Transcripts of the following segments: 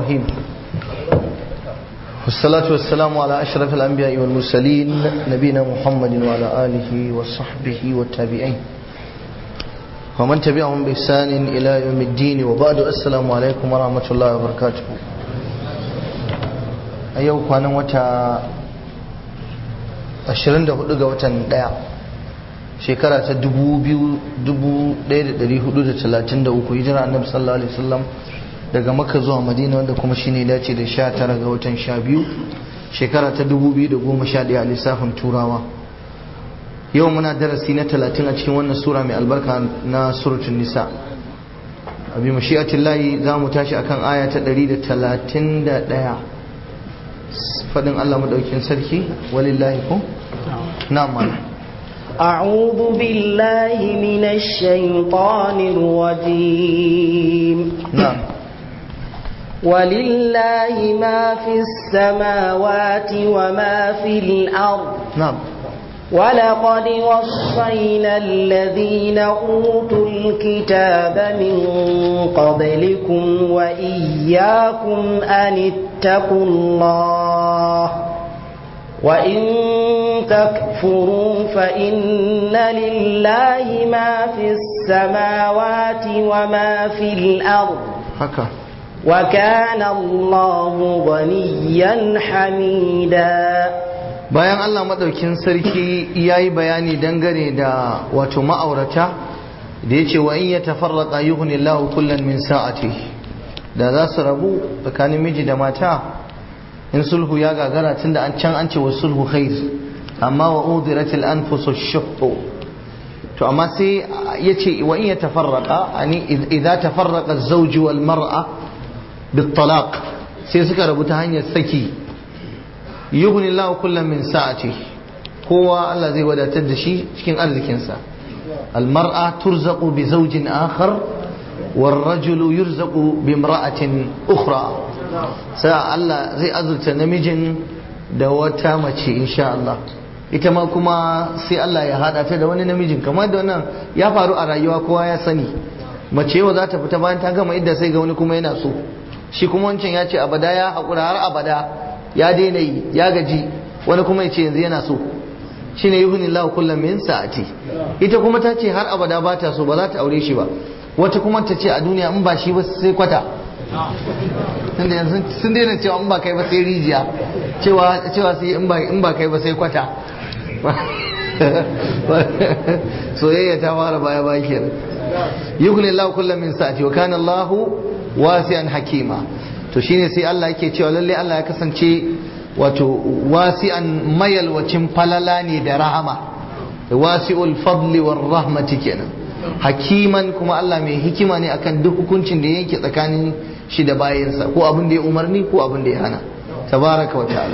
الرحيم والصلاة والسلام على أشرف الأنبياء والمرسلين نبينا محمد وعلى آله وصحبه والتابعين ومن تبعهم بإحسان إلى يوم الدين وبعد السلام عليكم ورحمة الله وبركاته أيوة كان وتا 24 ga watan daya shekara ta 1433 hijira annabi sallallahu alaihi wasallam daga makka zuwa madina wanda kuma shine dace da 19 ga watan 12 shekara ta 2011 a lissafin turawa yau muna darasi na 30 a cikin wannan sura mai albarka na suratul nisa abi mashi'atillahi za mu tashi akan aya ta 131 fadin Allah madaukin sarki walillahi ko na'am أعوذ بالله من الشيطان الرجيم نعم ولله ما في السماوات وما في الأرض نعم ولقد وصينا الذين أوتوا الكتاب من قبلكم وإياكم أن اتقوا الله وإن تكفروا فإن لله ما في السماوات وما في الأرض haka وكان الله غنيا حميدا bayan Allah madaukin sarki yayi bayani dangane da wato ma'aurata da yace wa in yatafarraqa yughni Allahu kullan min sa'ati da za su rabu tsakanin miji da mata in sulhu ya gagara tunda an can an ce wa sulhu khair amma wa udiratil anfusu shuhhu to amma sai yace wa in yatafarraqa ani idza tafarraqa az-zawj wal mar'a bit talaq sai suka rabu ta hanyar saki yughni Allahu kullam min sa'ati kowa Allah zai wadatar da shi cikin arzikinsa al mar'a turzaqu bi zawjin akhar والرجل يرزق بامرأة أخرى sai Allah zai azurta namijin da wata mace insha Allah ita ma kuma sai Allah ya hada ta da wani namijin kamar da wannan ya faru a rayuwa kowa ya sani mace yau za ta fita bayan ta gama idda sai ga wani kuma yana so shi kuma wancan ya ce abada ya haƙura har abada ya daina yi ya gaji wani kuma ya ce yanzu yana so shine yuhuni Allah kullum min sa'ati ita kuma ta ce har abada ba ta so ba za ta aure shi ba wata kuma ta ce a duniya in ba shi ba sai kwata tunda yanzu sun daina cewa in ba kai ba sai rijiya cewa cewa sai in ba in ba kai ba sai kwata soyayya ta fara baya baya kenan yughni Allah kullam min sa'ati wa kana Allah wasi'an hakima to shine sai Allah yake cewa lalle Allah ya kasance wato wasi'an mayalwacin falala ne da rahama wasi'ul fadli war rahmati kenan hakiman kuma Allah mai hikima ne akan duk hukuncin da yake tsakanin shi da bayansa ko abin da ya umarni ko abin da ya hana tabaraka wa ta'ala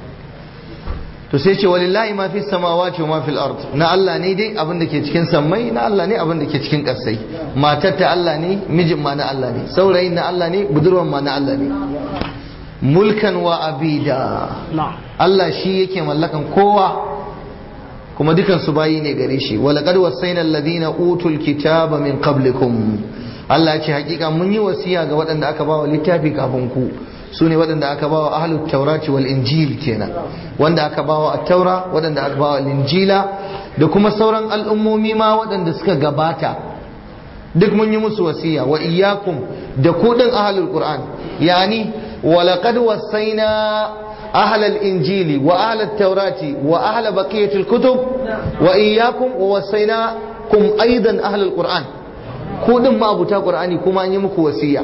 to sai ce walillahi ma fi samawati wa ma fil ard na Allah ne dai abin da ke cikin sammai na Allah ne abin da ke cikin ƙasai matar ta Allah ne mijin ma na Allah ne saurayin na Allah ne budurwan ma na Allah ne mulkan wa abida Allah shi yake mallakan kowa kuma dukan su bayi ne gare shi wala qad wasayna alladhina utul kitaba min qablikum Allah ya ce hakika mun yi wasiya ga waɗanda aka bawa littafi kafin ku su ne waɗanda aka bawa ahlut taurati wal injil kenan wanda aka bawa at-taura waɗanda aka bawa injila da kuma sauran al'ummomi ma waɗanda suka gabata duk mun yi musu wasiya wa iyyakum da ku din ahlul qur'an yani wa laqad wasayna أهل الإنجيل وأهل التوراة وأهل بقية الكتب وإياكم ووصيناكم أيضا أهل القرآن كودن ما أبوتا قرآني كما أن يمكو وسيا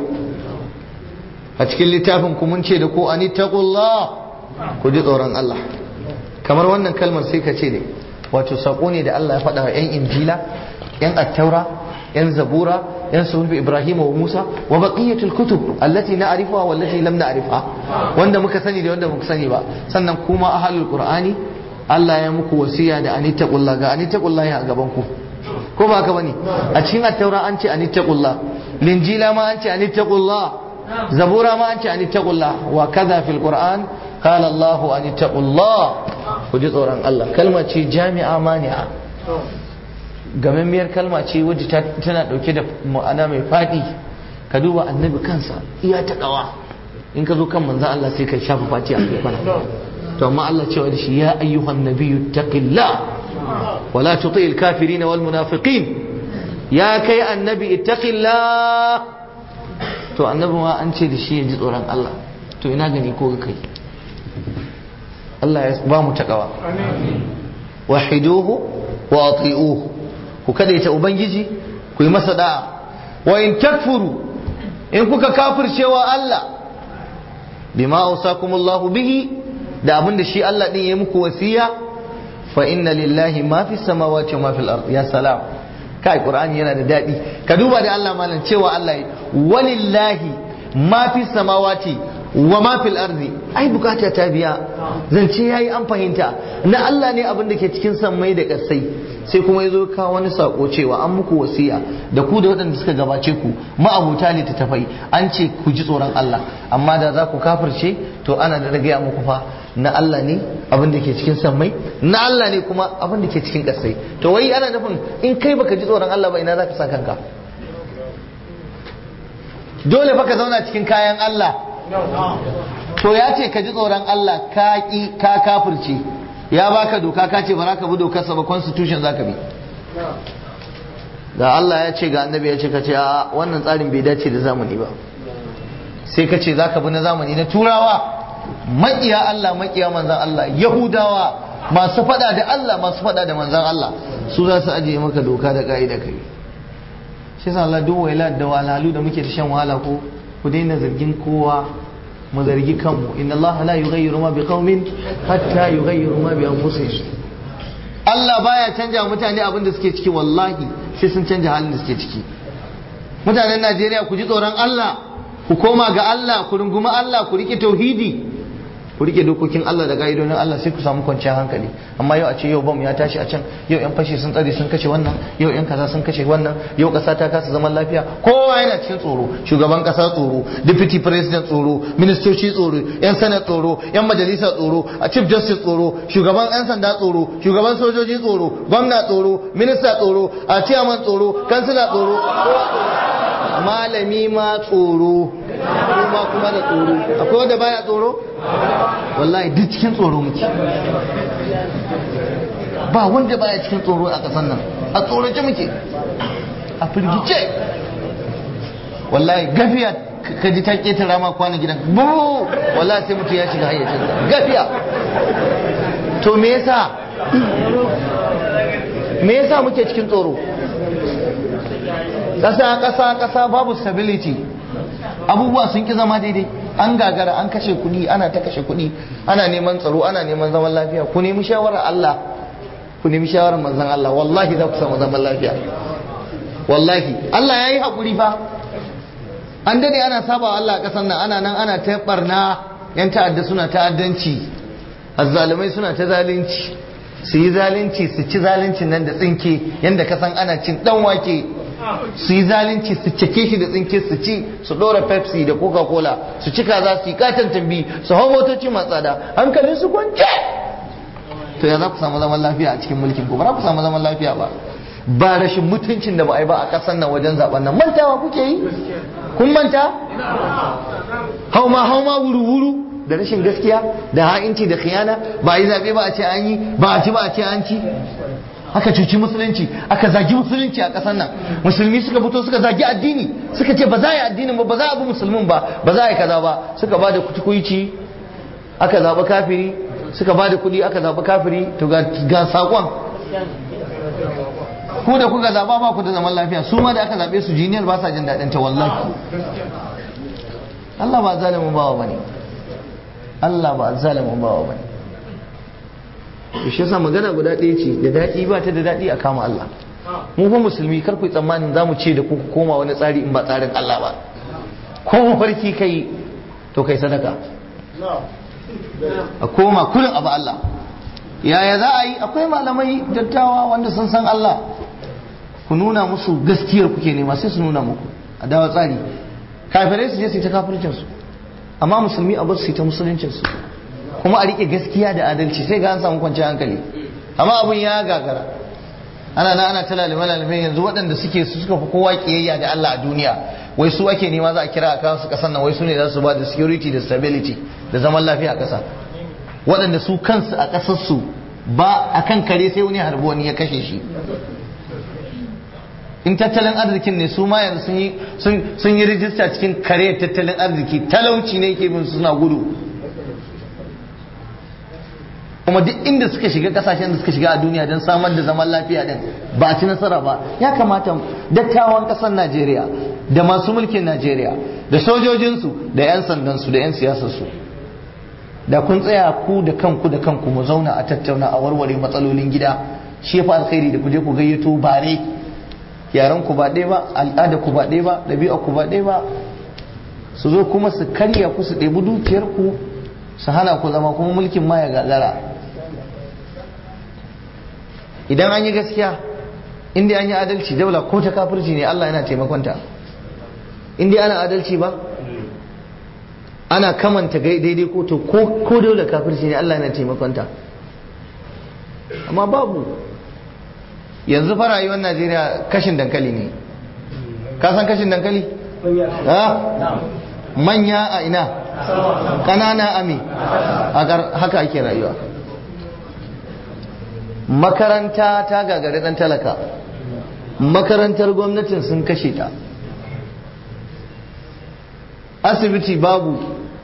أتكل لتافن كمن شيء دكو أن اتقوا الله كجد أوران الله kamar wannan kalmar sai ka ce ne wato sako ne da Allah ya faɗa wa 'yan injila 'yan attaura 'yan zabura 'yan suhufi ibrahim wa musa wa baqiyatul kutub allati na'rifuha wallati lam na'rifha wanda muka sani da wanda muka sani ba sannan kuma ahlul qur'ani Allah ya muku wasiya da anittaqullah ga anittaqullah a gaban ku ko ba haka bane a cikin attaura an ce anittaqullah linjila ma an ce anittaqullah zabura ma an ce anittaqullah wa kaza fil qur'an qala Allah anittaqullah ku ji tsoron Allah kalma ce jami'a mani'a gamammiyar kalma ce wadda tana dauke da ma'ana mai faɗi ka duba annabi kansa iya ta ɗawa in ka zo kan manzon Allah sai ka shafa faci a kai kwana to amma Allah cewa da shi ya ayyuhan nabiyyu taqillah wala tuti'il kafirin wal munafiqin ya kai annabi ittaqillah to annabi ma an ce da shi ya ji tsoron Allah to ina gani ko kai Allah ya ba mu takawa wahiduhu wa ati'uhu ku kadaita ubangiji ku yi masa da'a wa in takfuru in kuka kafircewa Allah bima ausakumullahu bihi da abin da shi Allah din ya muku wasiya fa inna lillahi ma fi samawati wa ma fil ard ya salam kai qur'ani yana da dadi ka duba da Allah malam cewa Allah walillahi ma fi samawati wa ma fil ardi ai bukata ta biya zance yayi an fahimta na Allah ne abin da ke cikin sammai da kasai sai kuma yazo ka wani sako cewa an muku wasiya da ku da waɗanda suka gabace ku ma'abuta ne ta tafai an ce ku ji tsoron Allah amma da za ku kafirce to ana da gaya muku fa na Allah ne abin da ke cikin sammai na Allah ne kuma abin da ke cikin kasai to wai ana nufin in kai baka ji tsoron Allah ba ina za ka sa kanka dole fa ka zauna cikin kayan Allah to ya ce ka ji tsoron Allah ka ki ka kafirce ya baka doka ka ce ba za ka bi dokar sa ba constitution za ka bi da Allah ya ce ga annabi ya ce ka ce a wannan tsarin bai dace da zamani ba sai ka ce za ka bi na zamani na turawa maƙiya Allah maƙiya manzan Allah yahudawa masu faɗa da Allah masu faɗa da manzan Allah su za su ajiye maka doka da ƙa'ida kai shi yasa Allah duk waila da walhalu da muke ta shan wahala ko ku daina zargin kowa mu zargi kanmu inna Allah la yughayyiru ma biqaumin hatta yughayyiru ma bi anfusihim Allah baya canja mutane abin da suke ciki wallahi sai sun canja halin da suke ciki mutanen Najeriya ku ji tsoron Allah ku koma ga Allah ku rungumi Allah ku rike tauhidi ku rike dokokin Allah da ga'idodin Allah sai ku samu kwanciyar hankali amma yau a ce yau bam ya tashi a can yau yan fashi sun tsare sun kashe wannan yau yan kaza sun kashe wannan yau kasa ta kasa zaman lafiya kowa yana cikin tsoro shugaban kasa tsoro deputy president tsoro ministoci tsoro yan senate tsoro yan majalisa tsoro a chief justice tsoro shugaban yan sanda tsoro shugaban sojoji tsoro gwamna tsoro minista tsoro a chairman tsoro kansila tsoro malami ma tsoro kuma kuma da tsoro akwai wanda baya tsoro wallahi duk cikin tsoro muke ba wanda baya cikin tsoro a ƙasar nan a tsorace muke a firgice wallahi gafiya ka ji ta ƙetara ma kwanan gidan buru wallahi sai mutum ya shiga hayyacinsa gafiya to me yasa me yasa muke cikin tsoro ƙasa ƙasa ƙasa babu stability abubuwa sun ki zama daidai an gagara an kashe kuɗi ana ta kashe kuɗi ana neman tsaro ana neman zaman lafiya ku nemi shawarar Allah ku nemi shawarar manzon Allah wallahi za ku samu zaman lafiya wallahi Allah ya yi haƙuri fa an dade ana saba wa Allah a ƙasar nan ana nan ana ta barna yan ta'adda suna ta'addanci azzalumai suna ta zalunci su yi zalunci su ci zaluncin nan da tsinke yanda ka san ana cin dan wake su yi zalunci su cike shi da tsinke su ci su ɗora pepsi da coca cola su cika za su yi katon tambi su hau motoci masu tsada hankalin su kwance to ya za ku samu zaman lafiya a cikin mulkin ku ba za ku samu zaman lafiya ba ba rashin mutuncin da ba a yi ba a ƙasar nan wajen zaben nan mantawa kuke yi kun manta hauma hauma wuru wuru da rashin gaskiya da ha'inci da khiyana ba a yi zaɓe ba a ce an yi ba a ci ba a ce an ci aka cuci musulunci aka zagi musulunci a ƙasar nan musulmi suka fito suka zagi addini suka ce ba za a yi addinin ba ba za a bi musulmin ba ba za a yi kaza ba suka ba da kutukuici aka zaɓi kafiri suka ba da kuɗi aka zaɓi kafiri to ga saƙon ku da kuka zaɓa ba ku da zaman lafiya su ma da aka zaɓe su jiniyar ba sa jin daɗin ta wallahi Allah ba zalimin bawa bane Allah ba zalimin bawa bane shi yasa magana guda ɗaya ce da daɗi ba ta da daɗi a kama Allah mu fa musulmi kar ku tsammanin za mu ce da ku koma wani tsari in ba tsarin Allah ba ko mafarki kai to kai sadaka a koma kullum abu Allah yaya za a yi akwai malamai dattawa wanda sun san Allah ku nuna musu gaskiyar kuke nema sai su nuna muku a dawa tsari kafirai su je su yi ta kafircinsu amma musulmi a bar su yi ta musuluncinsu kuma a rike gaskiya da adalci sai ga an samu kwanciyar hankali amma abun ya gagara ana na ana ta lalime lalime yanzu waɗanda suke su suka fi kowa kiyayya da Allah a duniya wai su ake nema za a kira a kawo su kasan nan wai su ne za su ba da security da stability da zaman lafiya a kasa waɗanda su kansu a ƙasarsu ba a kan kare sai wani harbi wani ya kashe shi in tattalin arzikin ne su ma yanzu sun yi rijista cikin kare tattalin arziki talauci ne ke bin suna gudu kuma duk inda suka shiga kasashen da suka shiga a duniya don samar da zaman lafiya din ba a ci nasara ba ya kamata dattawan kasar najeriya da masu mulkin najeriya da sojojinsu da 'yan sandansu da 'yan siyasarsu da kun tsaya ku da kanku da kanku mu zauna a tattauna a warware matsalolin gida shi ya fi alkhairi da ku je ku gayyato bare yaran ku ba ɗaya ba al'ada ku ba ɗaya ba ɗabi'a ku ba ɗaya ba su zo kuma su karya ku su ɗebi dukiyar ku su hana ku zama kuma mulkin ma ya gagara idan an yi gaskiya inda an yi adalci daula ko ta kafirci ne Allah yana taimakonta inda ana adalci ba ana kamanta daidai ko to ko daula kafirci ne Allah yana taimakonta amma babu yanzu fa rayuwar Najeriya kashin dankali ne ka san kashin dankali manya a ina ƙanana a me haka ake rayuwa makaranta ta gagari dan talaka makarantar gwamnatin sun kashe ta asibiti babu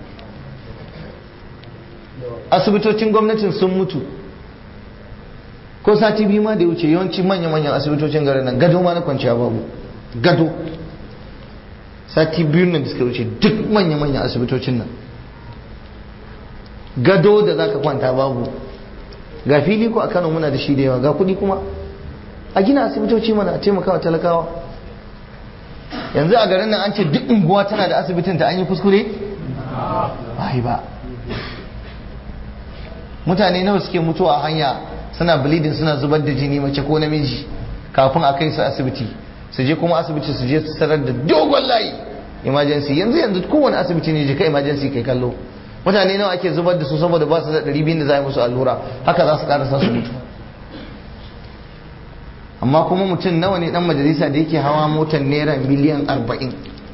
asibitocin gwamnatin sun mutu ko sati biyu ma da ya wuce yawanci manya-manyan asibitocin garin nan gado ma na kwanciya babu gado sati biyu nan da suka wuce duk manya-manyan asibitocin nan gado da za ka kwanta babu ga fili ko a kano muna da shi da yawa ga kudi kuma a gina asibitoci mana a taimakawa talakawa yanzu a garin nan an ce duk unguwa tana da asibitin ta an yi kuskure ba ba mutane nawa suke mutuwa a hanya suna bleeding suna zubar da jini mace ko namiji kafin a kai su asibiti su je kuma asibiti su je su tarar da dogon layi emergency yanzu yanzu kowane asibiti ne je ka emergency kai kallo mutane nawa ake zubar da su saboda ba su da ɗari biyu da za a yi musu allura haka za su karasa su mutu amma kuma mutum nawa ne dan majalisa da yake hawa motar naira miliyan arba'in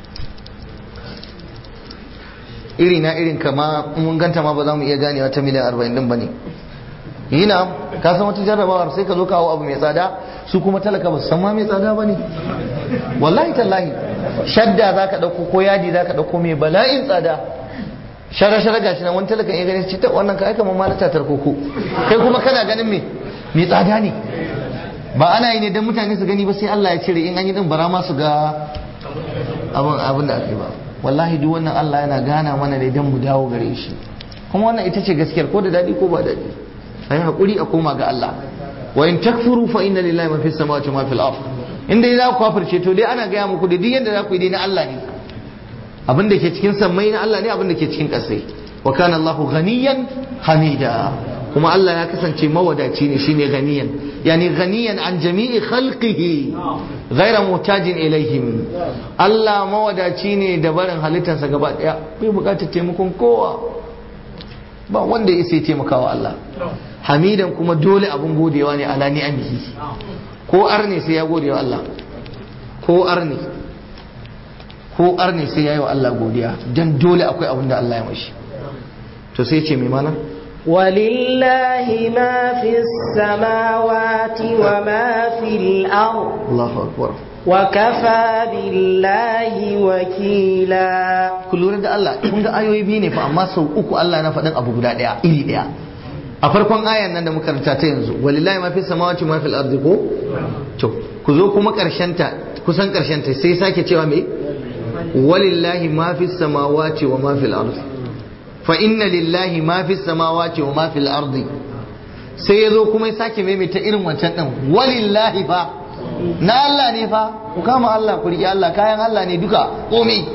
iri na irin kama mun ganta ma ba za mu iya ganewa ta miliyan arba'in din ba ne yi na ka san wata jarrabawar sai ka zo kawo abu mai tsada su kuma talaka ba su san ma mai tsada ba ne wallahi tallahi shadda za ka ɗauko ko yadi za ka ɗauko mai bala'in tsada shara-shara gashi nan wani talakan ya gani ce ta wannan ka aika mamma na tatar koko kai kuma kana ganin me mai tsada ne ba ana yi ne don mutane su gani ba sai Allah ya cire in an yi din bara ma su ga abin abin da ake ba wallahi duk wannan Allah yana gana mana ne don mu dawo gare shi kuma wannan ita ce gaskiyar ko da daɗi ko ba daɗi ai hakuri a koma ga Allah wa in takfuru fa inna lillahi ma fis samawati wa ma fil ard in dai za ku kafirce to dai ana gaya muku da duk yanda za ku yi dai na Allah ne abin da ke cikin sammai na Allah ne abin da ke cikin ƙasai wa kana Allahu ghaniyan hamida kuma Allah ya kasance mawadaci ne shine ganiyan yani ganiyan an jami'i khalqihi ghaira mutajin ilaihim Allah mawadaci ne da barin halittarsa gaba daya bai bukatar taimakon kowa ba wanda ya sai taimakawa Allah hamidan kuma dole abun godewa ne ala ni'amihi ko arne sai ya gode wa Allah ko arne ko arne sai ya yi wa Allah godiya dan dole akwai abin da Allah ya mashi to sai ce mai mana ولله ما في السماوات وما في الأرض Allahu akbar وكفى بالله وكيلا ku lura da Allah kun ga ayoyi biyu ne fa amma sau uku Allah na faɗin abu guda ɗaya iri ɗaya a farkon ayan nan da muka karanta ta yanzu walillahi ma fi samawati ma fil ardi ko to ku zo kuma karshen ta kusan karshen ta sai sake cewa me walillahi ma fi samawati wa ma fil ardi fa inna lillahi ma fi samawati wa ma fil ardi sai ya zo kuma ya sake maimaita irin wancan din walillahi fa na Allah ne fa ku kama Allah ku riƙe Allah kayan Allah ne duka komai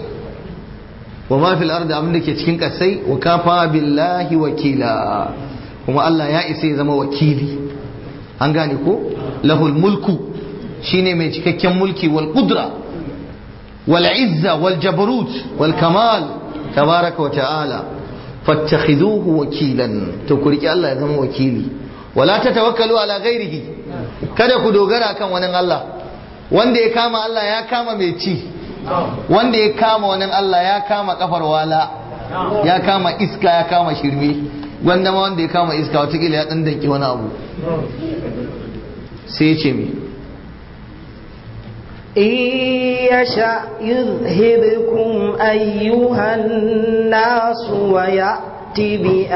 wa ma fil ardi abin da ke cikin kasai wa kafa billahi wakila kuma Allah ya isa ya zama wakili an gane ko lahul mulku shine mai cikakken mulki wal qudra wal izza wal jabarut wal kamal tabaraka wa ta'ala fattakhiduhu wakilan to ku riƙe Allah ya zama wakili wala tatawakkalu ala ghairihi kada ku dogara kan wani Allah wanda ya kama Allah ya kama mai ci wanda ya kama wani Allah ya kama kafar wala ya kama iska ya kama shirme wanda ma wanda ya kama iska watakila ya dan danki wani abu sai ce me إن يشأ يذهبكم أيها الناس ويأتي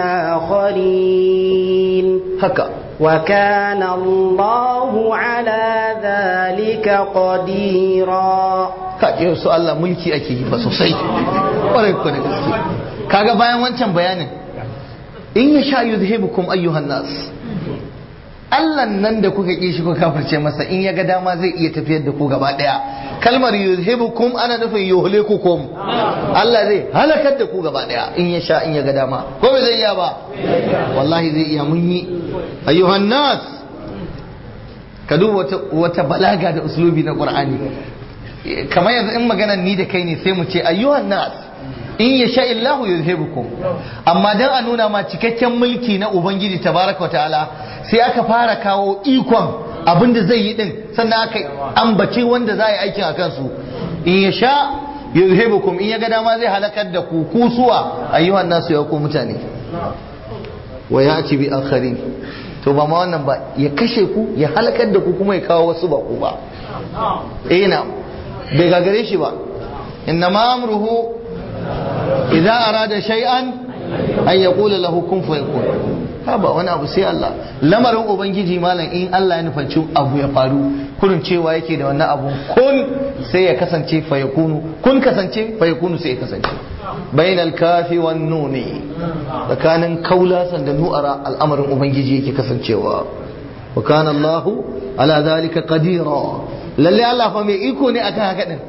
بآخرين haka وكان الله على ذلك قديرا kaje su Allah mulki ake yi ba sosai ƙwarai ku da gaske kaga bayan wancan bayanin in ya sha yuzhibukum ayyuhan nas Allah nan da kuka ƙi shi kuka kafirce masa in ya ga dama zai iya tafiyar da ku gaba ɗaya kalmar yuzhibukum ana nufin yuhlikukum Allah zai halakar da ku gaba ɗaya in ya sha in ya ga dama ko bai zai iya ba wallahi zai iya mun yi ayyuhan nas ka duba wata, wata balaga da uslubi na qur'ani kamar yanzu in maganar ni da kai ne sai mu ce ayyuhan nas in ya sha illahu yuzhibukum amma dan a nuna ma cikakken mulki na ubangiji tabaraka ta'ala sai aka fara kawo ikon abinda zai yi din sannan aka ambaci wanda za a yi aikin a kansu in ya sha yuzhibukum in ya ga dama zai halakar da ku kusuwa ayyuhan nasu ya ku mutane wa ya'ti bi akharin to ba ma wannan ba ya kashe ku ya halakar da ku kuma ya kawo wasu ba ku ba eh na bai gagare shi ba inna ma amruhu idza arada shay'an an yaqula lahu kun fayakun ha ba wani abu sai Allah lamarin ubangiji malam in Allah ya nufanci abu ya faru kurin cewa yake da wannan abu kun sai ya kasance fayakunu kun kasance fayakunu sai ya kasance bainal kafi wan nuni tsakanin kaulasan da nu'ara al'amarin ubangiji yake kasancewa wa kana Allah ala zalika qadira lalle Allah fa mai iko ne akan haka din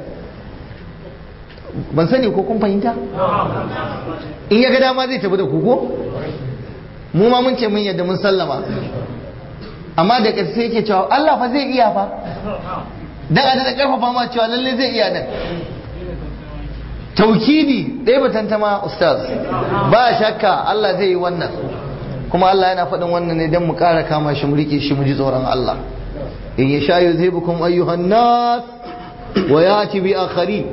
ban sani ko kun fahimta in ya ga dama zai tafi da ku ko mu ma mun ce mun yadda mun sallama amma da ƙarshe yake cewa Allah fa zai iya fa dan a da karfafa ma cewa lalle zai iya nan taukidi ɗaya batantama ustaz ba shakka Allah zai yi wannan kuma Allah yana faɗin wannan ne don mu ƙara kama shi mu rike shi mu ji tsoron Allah in ya sha yuzhibukum ayyuhan nas wa yati bi akharin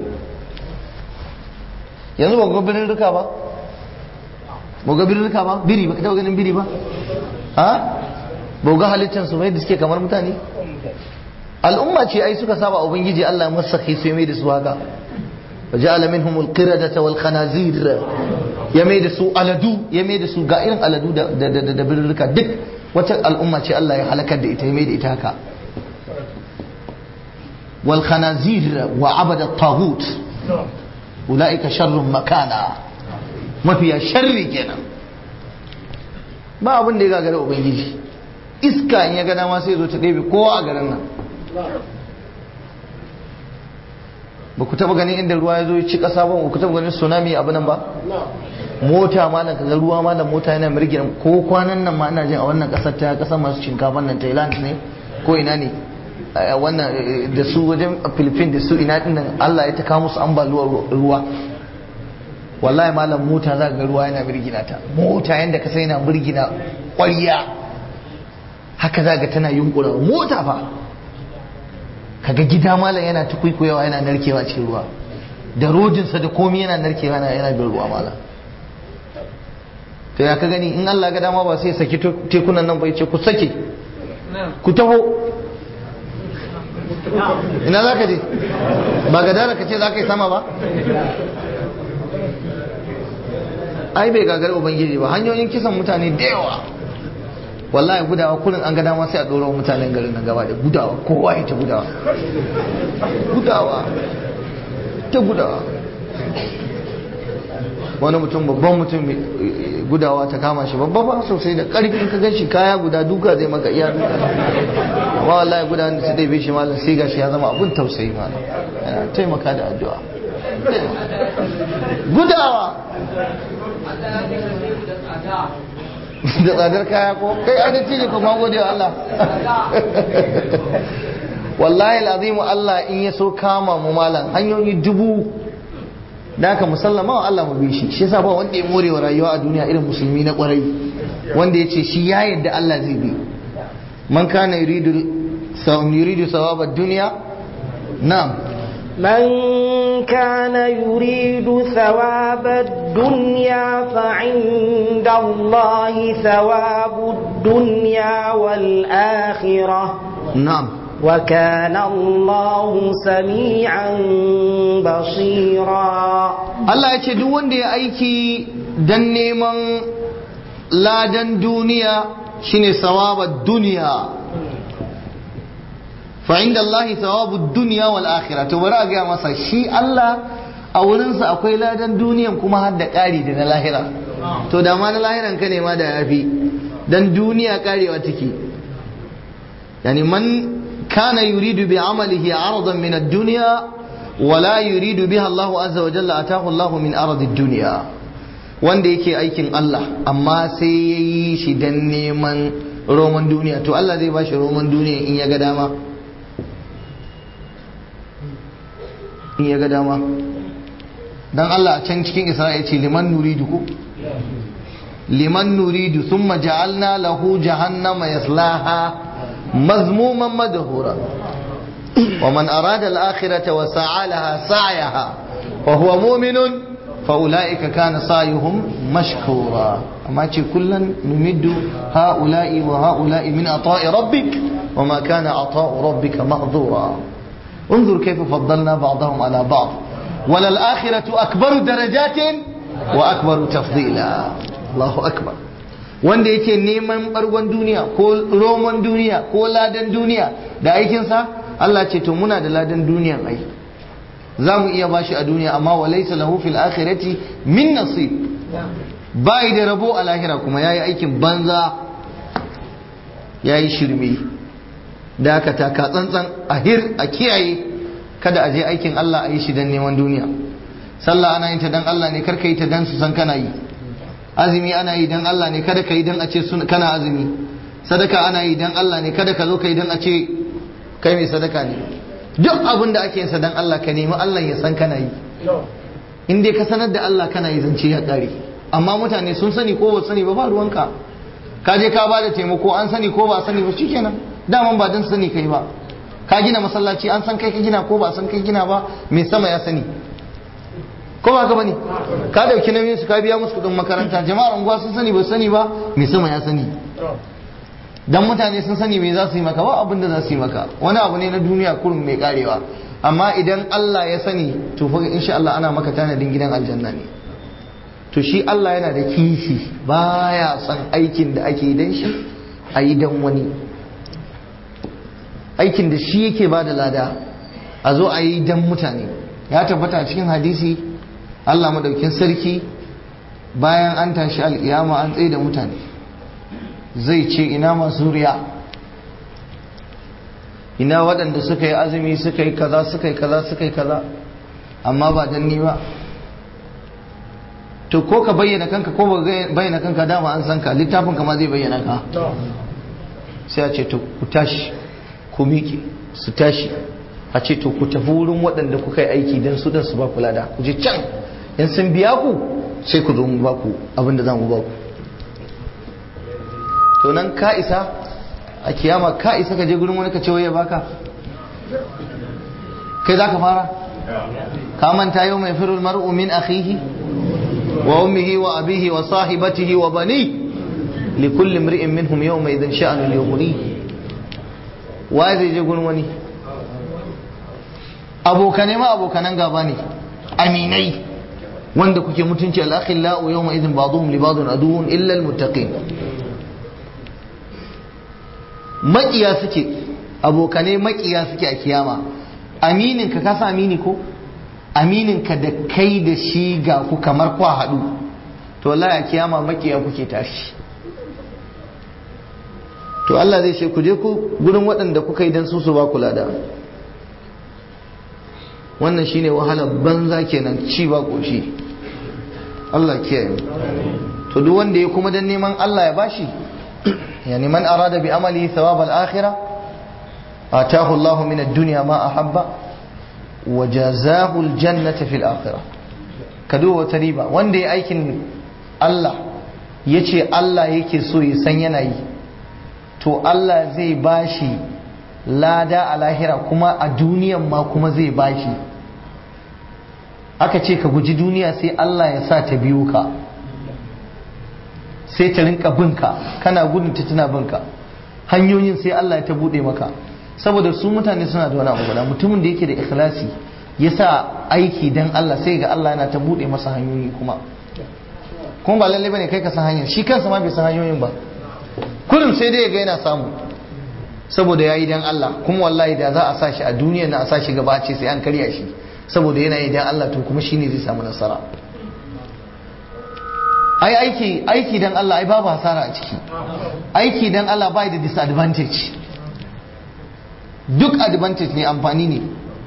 yanzu ba ga birin rika ba ba ga birin rika ba biri ba ka taɓa ganin biri ba ha ba ga halittar su mai da suke kamar mutane al'umma ce ai suka saba ubangiji Allah ya masa kai sai mai da su haka وجعل منهم القردة والخنازير ya mai da su aladu ya mai da su ga irin aladu da da birrika duk wata al'umma ce Allah ya halakar da ita ya mai da ita haka wal khanazir wa abada tagut ulaika sharrun makana mafiya sharri kenan ba abin da ya gagara ubangiji iska in ya gana ma sai zo ta ɗebe kowa a garin nan ba ku taba ganin inda ruwa ya zo ya ci ƙasa ba ku taba ganin tsunami abu nan ba mota ma na kaga ruwa ma da mota yana mirgina ko kwanan nan ma ina jin a wannan ƙasar ta ƙasar masu shinkafan nan Thailand ne ko ina ne wannan da su wajen Philippines da su ina din nan Allah ya ta kawo musu ambaliyar ruwa wallahi malam mota za ga ruwa yana mirgina ta mota yanda ka sai yana mirgina ƙwarya haka za ga tana yunkura mota fa kaga gida malam yana ta kwaikwayawa yana narkewa cikin ruwa da rodinsa da komi yana narkewa yana yana bin ruwa malam to ya ka gani in Allah ga dama ba sai saki tekunan nan bai ce ku sake ku taho ina za ka je ba ga dara ka ce za ka yi sama ba ai bai gagar ubangiji ba hanyoyin kisan mutane da yawa wallahi gudawa kurin an ga dama sai a ɗora mutanen garin nan gaba da gudawa kowa ya ta gudawa gudawa ta gudawa wani mutum babban mutum gudawa ta kama shi babba ba sosai da ƙarfin ka gan shi kaya guda duka zai maka iya duka amma wallahi guda da ta ɗaibe shi malam sai gashi ya zama abun tausayi malam yana taimaka da addu'a gudawa da tsadar kaya ko kai adalci ne kuma gode wa Allah wallahi al'azimu Allah in ya so kama mu malam hanyoyi dubu da aka musallama wa Allah mu bi shi shi yasa ba wanda ya more wa rayuwa a duniya irin musulmi na kwarai wanda ya ce shi ya yadda Allah zai bi man kana yuridu sawab yuridu sawab ad-dunya na'am من كان يريد ثواب الدنيا فعند الله ثواب الدنيا والآخرة na'am وكان الله سميعا بصيرا Allah ya ce duk wanda ya aiki dan neman ladan duniya shine sawabar duniya fa inda Allah sawabu duniya wal akhirah to bari a ga masa shi Allah a wurinsa akwai ladan duniyan kuma har da ƙari da na lahira to da ma na lahiran ka ne ma da yafi dan duniya karewa take yani man kana yuridu bi amalihi aradan min ad-dunya ولا يريد بها الله عز وجل أتاه الله من أرض الدنيا wanda yake aikin Allah amma sai ya yi shi don neman roman duniya to Allah zai ba shi roman duniya in ya ga dama in ya ga dama don Allah a can cikin Isra'il ce liman nuridu ko liman nuridu thumma ja'alna lahu jahannama yaslaha mazmuman madhura ومن أراد الآخرة وسعى لها سعيها وهو مؤمن فأولئك كان سعيهم مشكورا أما كلا نمد هؤلاء وهؤلاء من عطاء ربك وما كان عطاء ربك مهضورا انظر كيف فضلنا بعضهم على بعض وللآخرة أكبر درجات وأكبر تفضيلا الله أكبر wanda yake neman bargon duniya ko roman duniya ko ladan duniya da aikinsa Allah ce to muna da ladan duniyan ai za mu iya bashi a duniya amma wa laysa lahu fil akhirati min nasib bai da rabo a lahira kuma yayi aikin banza yayi shirme da aka taka tsantsan a hir a kiyaye kada a je aikin Allah a yi shi dan neman duniya sallah ana yin ta dan Allah ne karka yi ta dan su san kana yi azumi ana yi dan Allah ne kada ka yi dan a ce kana azumi sadaka ana yi dan Allah ne kada ka zo ka yi dan a ce kai mai sadaka ne duk abin da ake yin dan Allah ka nemi Allah ya san kana yi in dai ka sanar da Allah kana yi zance ya kare amma mutane sun sani ko ba sani ba ba ruwanka ka je ka bada taimako an sani ko ba sani ba shikenan daman ba dan sani kai ba ka gina masallaci an san kai ka gina ko ba san kai gina ba mai sama ya sani ko ba ka bane ka dauki nauyin su ka biya musu kudin makaranta jama'ar unguwa sun sani ba sani ba mai sama ya sani dan mutane sun sani me za su yi maka ba abin da za su yi maka wani abu ne na duniya kurum mai karewa amma idan Allah ya sani to fa insha Allah ana maka tanadin gidan aljanna ne to shi Allah yana da kishi baya son aikin da ake dan shi a yi dan wani aikin da shi yake ba da lada a zo a yi dan mutane ya tabbata a cikin hadisi Allah madaukin sarki bayan an tashi al'iyama an tsaye da mutane zai ce ina masu riya ina waɗanda suka yi azumi suka yi kaza suka yi kaza suka yi kaza amma ba dan ni ba to ko ka bayyana kanka ko ba bayyana kanka dama an san ka littafin ka ma zai bayyana ka sai a ce to ku tashi ku miƙe su tashi a ce to ku tafi wurin waɗanda kuka yi aiki don su dan su ba ku lada ku je can in sun biya ku sai ku zo mu ba ku abin da za mu ba ku to nan ka isa a kiyama ka isa ka je gurin wani ka ce waye baka kai za ka fara ka manta yau mai firul mar'u min akhihi wa ummihi wa abihi wa sahibatihi wa bani li kulli imri'in minhum yawma idhin sha'anu yughni wa zai je gurin wani abokane ma abokanan gaba ne aminai wanda kuke mutunci al-akhillau yawma idhin ba'dhum li ba'dhin aduwwun illa al-muttaqin makiya suke abokanai makiya suke a kiyama aminin ka kasa amini ko aminin ka da kai da shi ga ku kamar kwa haɗu to wallahi a kiyama makiya kuke tashi to Allah zai ce ku je ku gurin waɗanda kuka yi dan su su ba ku lada wannan shine wahalar banza kenan ci ba ƙoshi Allah kiyaye to duk wanda ya kuma dan neman Allah ya bashi يعني من أراد بعمله ثواب الآخرة آتاه الله من الدنيا ما أحب وجزاه الجنة في الآخرة كدو وتريبا وان دي أيكن الله yace Allah yake so ya san yanayi to Allah zai bashi lada a lahira kuma a duniyan ma kuma zai bashi aka ce ka guji duniya sai Allah ya sa ta biyo ka sai ta rinka binka kana gudun ta tana binka hanyoyin sai Allah ya ta bude maka saboda su mutane suna da wani abu guda mutumin da yake da ikhlasi ya sa aiki dan Allah sai ga Allah yana ta bude masa hanyoyi kuma kuma ba lalle bane kai ka san hanyar shi kansa ma bai san hanyoyin ba kullum sai dai ya ga yana samu saboda yayi dan Allah kuma wallahi da za a sa shi a duniya na a sa shi gaba ce sai an karya shi saboda yana yi dan Allah to kuma shine zai samu nasara ai aiki aiki dan Allah ai babu hasara a ciki aiki dan Allah bai da disadvantage duk advantage ne amfani ne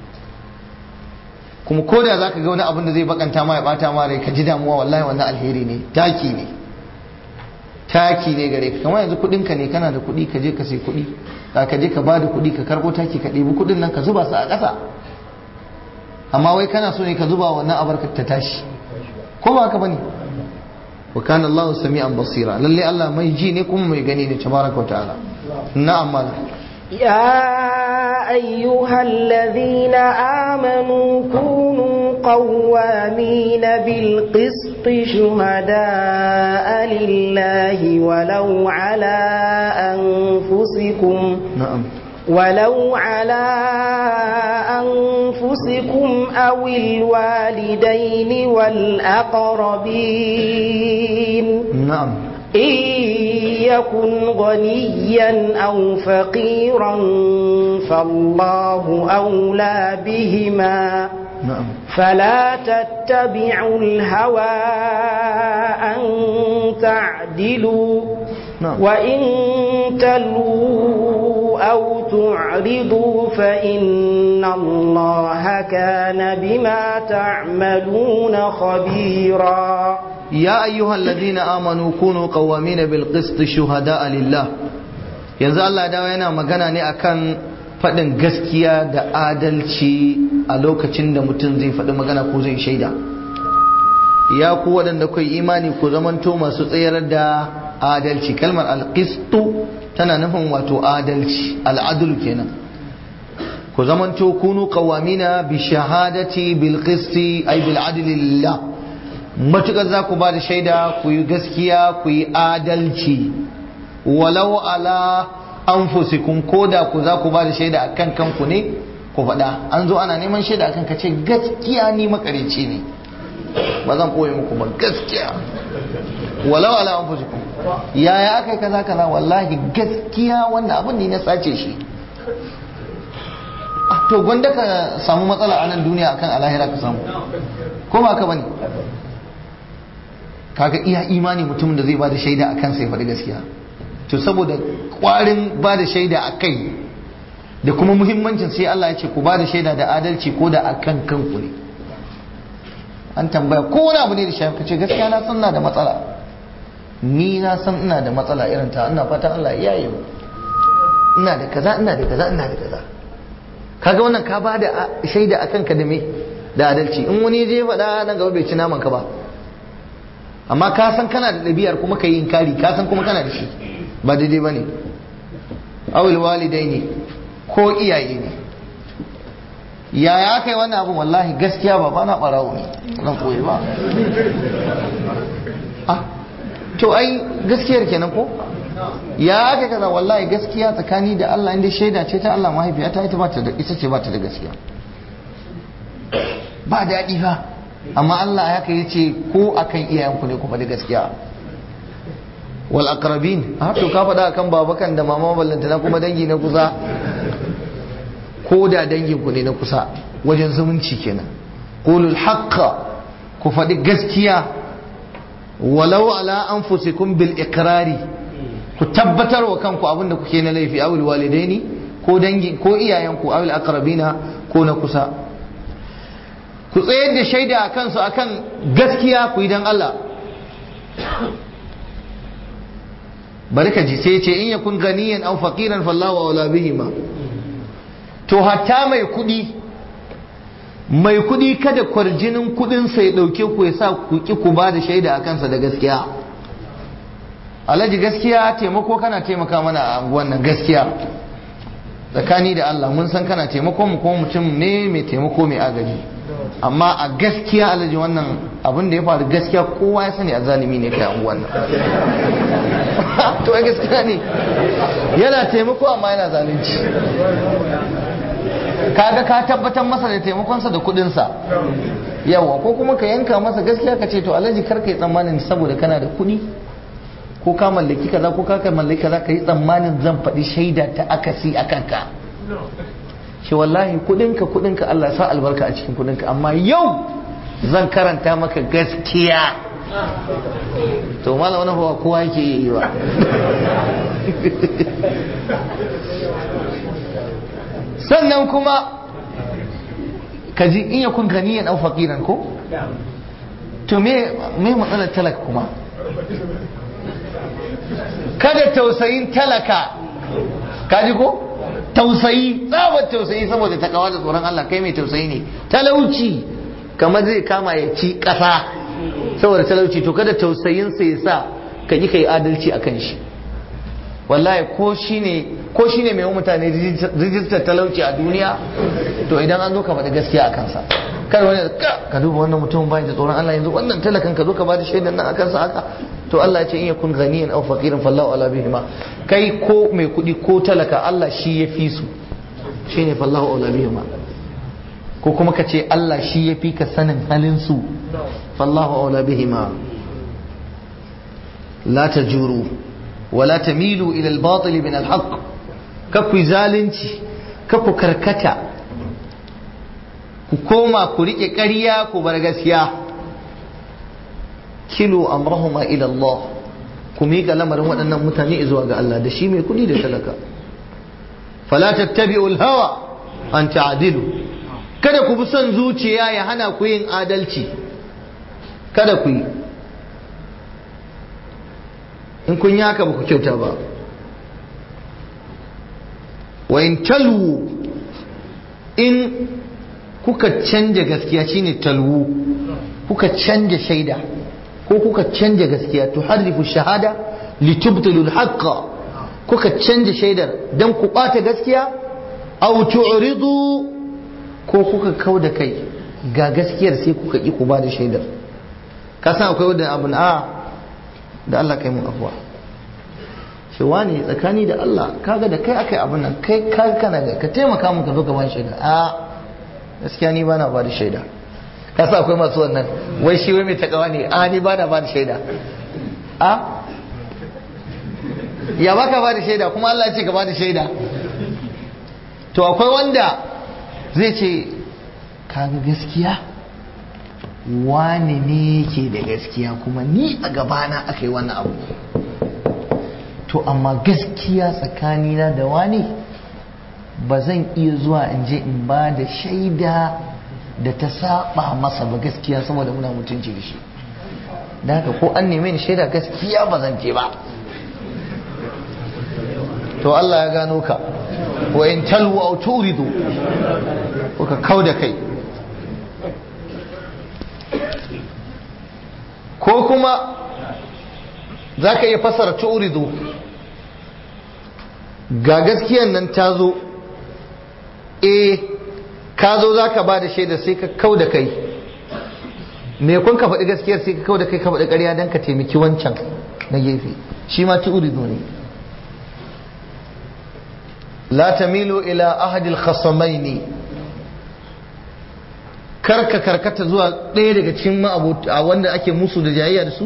kuma ko da zaka ga wani abin da zai bakanta ma ya bata ma rai ka ji damuwa wallahi wannan alheri ne taki ne taki ne gare ka kamar yanzu kudin ka ne kana da kudi ka je ka sai kudi ka ka je ka ba da kudi ka karbo taki ka ɗebi kudin nan ka zuba su a ƙasa amma wai kana so ne ka zuba wannan abarka ta tashi ko ba haka bane wa kana Allah sami'an basira lalle Allah mai ji ne kuma mai gani ne tabaraka wa ta'ala na'am malam يا أيها الذين آمنوا كونوا قوامين بالقسط شهداء لله ولو على أنفسكم na'am ولو على أنفسكم أو الوالدين والأقربين na'am إن يكن غنيا أو فقيرا فالله أولى بهما na'am فلا تتبعوا الهوى أن تعدلوا نعم. وإن تلووا أو تعرضوا فإن الله كان بما تعملون خبيرا يا أيها الذين آمنوا كونوا قوامين بالقسط شهداء لله yanzu Allah dawo yana magana ne akan faɗin gaskiya da adalci a lokacin da mutum zai faɗi magana ko zai shaida ya ku waɗanda kai imani ku zamanto masu tsayar da adalci kalmar alƙistu tana nufin wato adalci al'adulu kenan ku zamanto kunu qawamina bi shahadati bil qisti ay bil adli lillah matukar za ku ba da shaida ku yi gaskiya ku yi adalci walau ala anfusikum ko da ku za ku ba da shaida akan kanku ne ku faɗa an zo ana neman shaida akan ka ce gaskiya ni makarici ne ba zan koyi muku ba gaskiya walau ala anfusikum yaya aka yi kaza kaza wallahi gaskiya wannan abin ne na sace shi Ah, to gwanda ka samu matsala a nan duniya akan alahira ka samu ko ba ka bane kaga iya imani mutumin da zai bada shaida akan sai faɗi gaskiya to saboda kwarin bada shaida a kai da kuma muhimmancin sai Allah ya ce ku bada shaida da adalci ko da akan kanku ne an tambaya ko wani abu ne da shafi ka ce gaskiya na san ina da matsala ni na san ina da matsala irin ta ina fatan Allah ya yi ina da kaza ina da kaza ina da kaza kaga wannan ka bada shaida akan ka da me da adalci in wani je faɗa nan gaba bai ci naman ka ba amma ka san kana da ɗabi'ar kuma ka yi inkari ka san kuma kana da shi ba daidai ba ne awil walidai ne ko iyaye ne yaya aka yi wannan abin wallahi gaskiya ba ba na ɓarawo ne zan koyi ba ah to ai gaskiyar kenan ko ya aka kaza wallahi gaskiya tsakani da Allah inda shaida ce ta Allah mahaifiyata ita ba ta da ita ce ba ta da gaskiya ba daɗi ba amma Allah ya kai ce ko akan iyayenku ne ku faɗi gaskiya wal aqrabin a to ka faɗa akan babakan da mama ballanta na kuma dangi na kusa ko da dangin ku ne na kusa wajen zumunci kenan qulul haqqa ku faɗi gaskiya walau ala anfusikum bil iqrari ku tabbatar wa kanku abinda kuke na laifi awil walidaini ko dangi ko iyayenku awil aqrabina ko na kusa ku tsayar da shaida a kansu akan gaskiya ku yi don Allah bari ka ji sai ce in yakun ganiyan aw faqiran fallahu wala bihima to hatta mai kudi mai kudi kada kwarjinin kudin sai dauke ku ya sa ku ki ku ba da shaida a kansa da gaskiya alhaji gaskiya taimako kana taimaka mana a anguwan nan gaskiya tsakani da Allah mun san kana taimako mu kuma mutum ne mai taimako mai agaji amma a gaskiya alhaji wannan abin da ya faru gaskiya kowa ya sani a zalimi ne kai anguwan nan to a gaskiya ne yana taimako amma yana zalunci kaga ka tabbatar masa da taimakonsa da kudinsa yawa ko kuma ka yanka masa gaskiya ka ce to alhaji kar ka yi tsammanin saboda kana da kudi ko ka mallaki kaza ko ka mallaki kaza ka yi tsammanin zan faɗi shaida ta akasi a kanka shi wallahi kudinka kudinka Allah sa albarka a cikin kudinka amma yau zan karanta maka gaskiya to malam wani ba kowa yake yi wa sannan kuma ka ji in yakun ganiyan au faqiran ko to me me matsalar talaka kuma kada tausayin talaka kaji ko tausayi tsabar tausayi saboda takawa da tsoron Allah kai mai tausayi ne talauci kamar zai kama ya ci ƙasa saboda talauci to kada tausayinsa ya sa ka yi kai adalci a kan shi wallahi ko shine ko shine mai mutane rijistar talauci a duniya to idan an zo ka faɗi gaskiya a kansa kar wani ka duba wannan mutum bayan da tsoron Allah yanzu wannan talakan ka zo ka bada shaidan nan a kansa haka to Allah ya ce in yakun ghaniyan aw faqiran fallahu ala bihima kai ko mai kuɗi ko talaka Allah shi ya fi su shine fallahu ala bihima ko kuma ka ce Allah shi ya fi ka sanin halin su fallahu ala bihima la tajuru ولا تميلوا إلى الباطل من الحق كفو zalunci kaku karkata ku koma ku rike ƙarya ku bar gaskiya kilo amrahuma ila Allah ku miƙa lamarin waɗannan mutane zuwa ga Allah da shi mai kuɗi da talaka fala tattabi'u al-hawa an ta'dilu kada ku bi son zuciya ya hana ku yin adalci kada ku yi in kun yi haka ba ku kyauta ba wa in talwu in kuka canja gaskiya shine talwu kuka canja shaida ko kuka canja gaskiya to harrifu shahada litubtilu al-haqqa kuka canja shaidar dan ku bata gaskiya aw tu'ridu ko kuka kauda kai ga gaskiyar sai kuka ki ku bada shaidar ka san akwai wanda abun a da Allah kai mun afuwa shi wani tsakani da Allah kaga da kai akai abun nan kai ka kana da ka taimaka mun ka zo ka bani shaida a gaskiya ni bana ba da shaida ka sa akwai masu wannan wai shi wai mai takawa ne a ni bana ba da shaida a ya baka ba da shaida kuma Allah ya ce ka ba da shaida to akwai wanda zai ce kaga gaskiya wani ne ke da gaskiya kuma ni a gabana aka yi wannan abu to amma gaskiya tsakanina da wani ba zan iya zuwa in je in ba da shaida da ta saba masa ba gaskiya saboda muna mutunci da shi da haka ko an neme ni shaida gaskiya ba zan je ba to Allah ya gano ka wa in talwu aw turidu ko ka kauda kai ko kuma za ka iya fasara turidu ga gaskiyan nan ta zo e ka zo za ka ba da shaida sai ka kau da kai me kun ka faɗi gaskiyar sai ka kau da kai ka faɗi ƙarya don ka taimaki wancan na gefe shi ma turidu ne la tamilu ila ahadil khasamaini karka karkata zuwa ɗaya daga cikin ma'abuta wanda ake musu da jayayya da su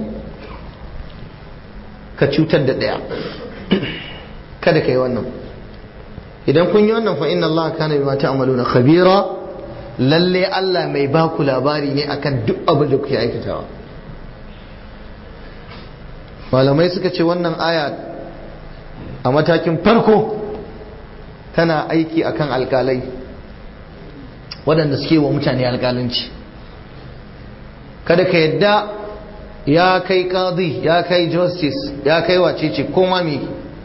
ka cutar da ɗaya kada ka yi wannan idan kun yi wannan fa inna Allah kana bima ta'maluna khabira lalle Allah mai ba ku labari ne akan duk abin da kuke aikatawa malamai suka ce wannan aya a matakin farko tana aiki akan alkalai waɗanda suke wa mutane alkalanci kada ka yadda ya kai qadi ya kai justice ya kai wacece ko mami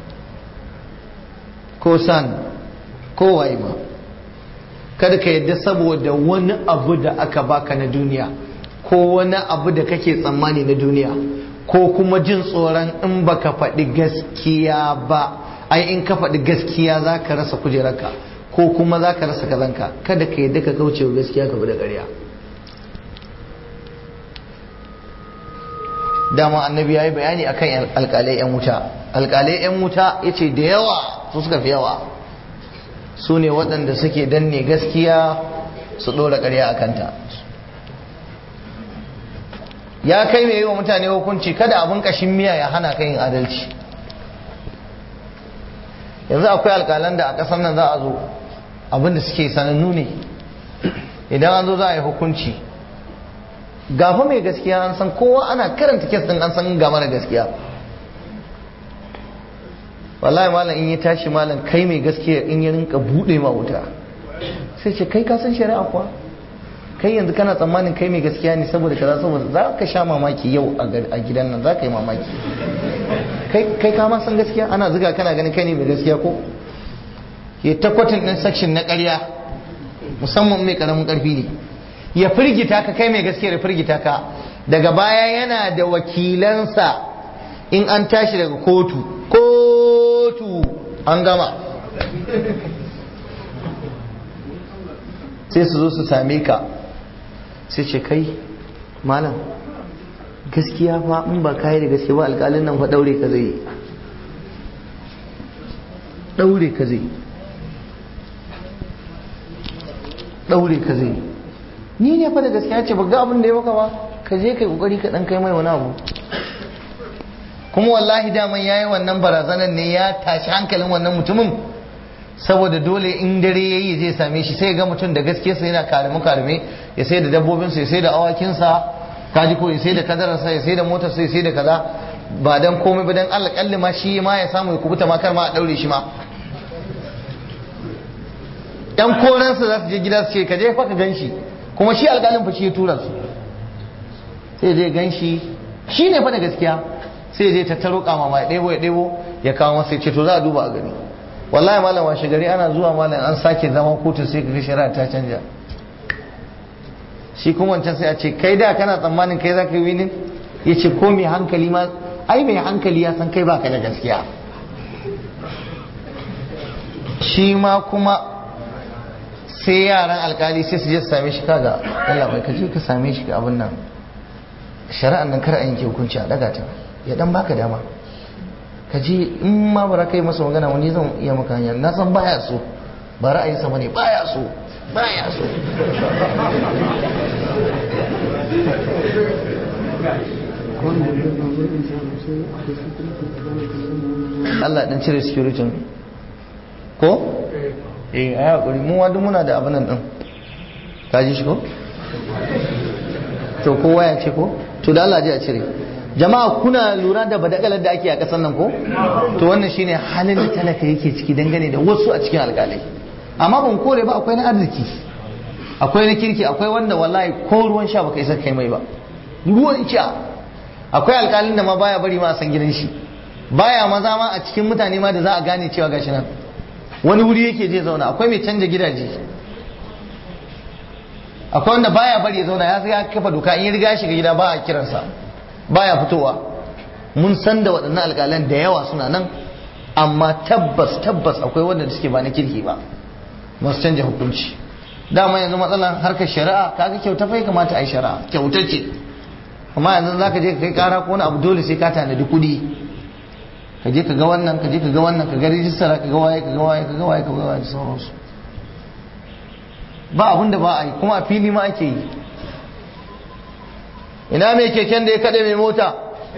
ko san ko waye ma kada ka yadda saboda wani abu da aka baka na duniya ko wani abu da kake tsammani na duniya ko kuma jin tsoron in baka faɗi gaskiya ba ai in ka faɗi gaskiya za ka rasa kujerarka ko kuma za ka rasa kazanka kada ka yadda ka kauce wa gaskiya ka da ƙarya dama annabi ya yi bayani akan alƙalai 'yan wuta alƙalai 'yan wuta ya ce da yawa su suka fi yawa su ne waɗanda suke danne gaskiya su ɗora ƙarya a kanta ya kai mai yi wa mutane hukunci kada abin ƙashin miya ya hana ka yin adalci yanzu akwai alƙalan da a ƙasar nan za a zo abin da suke sanannu ne idan an zo za a yi hukunci gafa mai gaskiya an san kowa ana karanta kes din an san ga mara gaskiya wallahi malam in ya tashi malam kai mai gaskiya in ya rinka bude ma wuta sai ce kai ka san shari'a kuwa kai yanzu kana tsammanin kai mai gaskiya ne saboda kaza saboda za ka sha mamaki yau a gidan nan za ka yi mamaki kai ka ma san gaskiya ana zuga kana ganin kai ne mai gaskiya ko ya takwatin din section na ƙarya musamman mai karamin karfi ne ya firgita ka kai mai gaskiya ya firgita ka daga baya yana da wakilansa in an tashi daga kotu kotu an gama sai su zo su same ka sai ce kai malam gaskiya fa in ba kayi da gaskiya ba alƙalin nan fa daure ka zai daure ka zai daure ka zai ni ne fa da gaskiya ce ba ga abin da ya maka ba ka je kai kokari ka dan kai mai wani abu kuma wallahi daman yayi wannan barazanan ne ya tashi hankalin wannan mutumin saboda dole in dare yayi zai same shi sai ga mutum da gaskiya sa yana karime karime ya sai da dabbobin sa ya sai da awakin sa kaji ko ya sai da kadarar sa ya sai da motar sa ya sai da kaza ba dan komai ba dan alƙalli ma shi ma ya samu ya kubuta ma kar ma a daure shi ma yan koransa za su je gida su ce ka je fa ka gan shi kuma shi alƙalin fa shi ya tura su sai zai gan shi shi ne fa da gaskiya sai zai tattaro kama ya ɗebo ya ɗebo ya kawo masa ya ce to za a duba a gani wallahi malam washe gari ana zuwa malam an sake zama kotu sai kaga shari'a ta canja shi kuma wancan sai a ce kai da kana tsammanin kai za ka yi winin ya ce ko mai hankali ma ai mai hankali ya san kai baka da gaskiya shi ma kuma sai yaran alkali sai su je su same shi kaga Allah bai kaje ka same shi ga abin nan shari'an nan kar a yanke hukunci a daga ta ya dan baka dama ka je in ma bara kai masa magana wani zan iya maka hanya na san baya so ba ra'ayinsa bane baya so baya so Allah dan cire security ko eh ai hakuri mu wadu muna da abin nan din ka ji shi ko to kowa ya ce ko to da Allah ji a cire jama'a kuna lura da badakalar da ake a kasar nan ko to wannan shine halin da talaka yake ciki dangane da wasu a cikin alƙalai amma ban kore ba akwai na arziki akwai na kirki akwai wanda wallahi ko ruwan sha baka isa kai mai ba ruwan sha akwai alƙalin da ma baya bari ma a san gidan shi baya maza ma a cikin mutane ma da za a gane cewa gashi nan wani wuri yake je zauna akwai mai canja gidaje akwai wanda baya bari ya zauna ya ya kafa doka in ya riga shiga gida ba a kiransa baya fitowa mun san da waɗannan alƙalan da yawa suna nan amma tabbas tabbas akwai wanda suke ba na kirki ba masu canja hukunci dama yanzu matsalan harkar shari'a kaga kyauta fa kamata a yi shari'a kyauta ce amma yanzu zaka je ka kai kara ko wani abu dole sai ka tanadi kuɗi ka je ka ga wannan ka je ka ga wannan ka ga rijistara ka ga waye ka ga waye ka ga waye ka ga waye da sauransu ba abin da ba a yi kuma a fili ma ake yi ina mai keken da ya kaɗe mai mota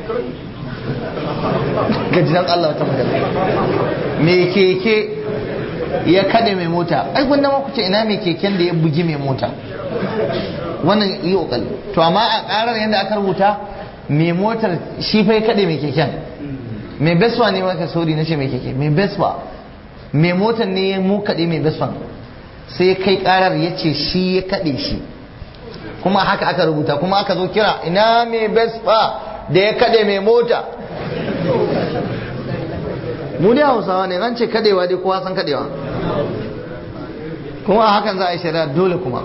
gajinan Allah ta magana mai keke ya kaɗe mai mota ai gwanda ma ku ce ina mai keken da ya bugi mai mota wannan yi ƙoƙari to amma a ƙarar yadda aka rubuta mai motar shi fa ya kaɗe mai keken mai beswa ne maka sori na ce mai keke mai beswa mai motar ne ya mu kaɗe mai beswan sai ya kai karar ya ce shi ya kaɗe shi kuma haka aka rubuta kuma aka zo kira ina mai bespa da ya kaɗe mai mota mu dai hausawa ne an ce kaɗewa dai kowa san kaɗewa kuma hakan za a yi shari'a dole kuma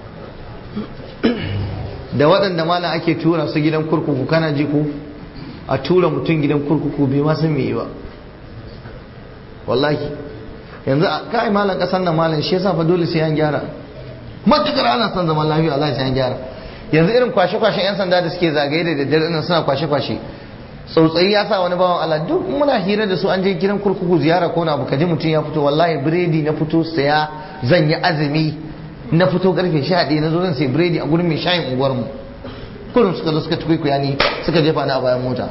da waɗanda malam ake tura su gidan kurkuku kana ji ko a tura mutum gidan kurkuku bai ma san me yi ba wallahi yanzu a kai malam kasan nan malam shi yasa fa dole sai an gyara matukar ana son zaman lafiya Allah sai an gyara yanzu irin kwashe-kwashen 'yan sanda da suke zagaye da daddare nan suna kwashe-kwashe tsautsayi ya sa wani bawan Allah duk muna hira da su an je gidan kurkuku ziyara ko na abu kaji mutum ya fito wallahi biredi na fito saya zan yi azumi na fito karfe sha ɗaya na zo zan sai biredi a gurin mai shayin unguwarmu kullum suka zo suka tukwikuya ni suka jefa ni a bayan mota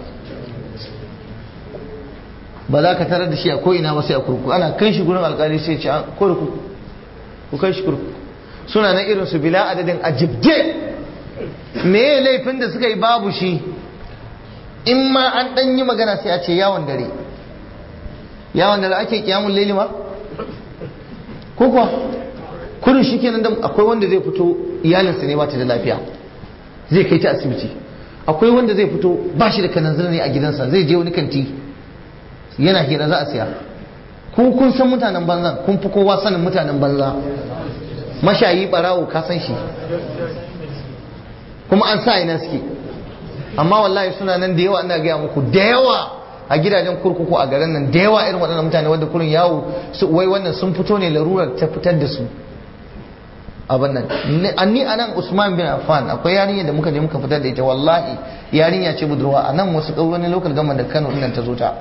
ba za ka tarar da shi a ko'ina ba sai a kurkuku ana kai shi gurin alkali sai ce kurkuku ku kai shi kurkuku suna na irin su bila adadin a jibge me laifin da suka yi babu shi in ma an dan yi magana sai a ce yawon dare yawon dare ake kiyamun laili ma ko kuwa kurin shi kenan da akwai wanda zai fito iyalinsa ne ba ta da lafiya zai kai ta asibiti akwai wanda zai fito ba shi da kananzir ne a gidansa zai je wani kanti yana hira za a siya ku kun san mutanen banza kun fi kowa sanin mutanen banza mashayi barawo ka san shi kuma an sa ina suke amma wallahi suna nan da yawa ina gaya muku da yawa a gidajen kurkuku a garin nan da yawa irin waɗannan mutane wanda kurin yawo su wai wannan sun fito ne larurar ta fitar da su abin nan ni a nan usman bin affan akwai yarinya da muka je muka fitar da ita wallahi yarinya ce budurwa a nan wasu wani local government da kano nan ta zo ta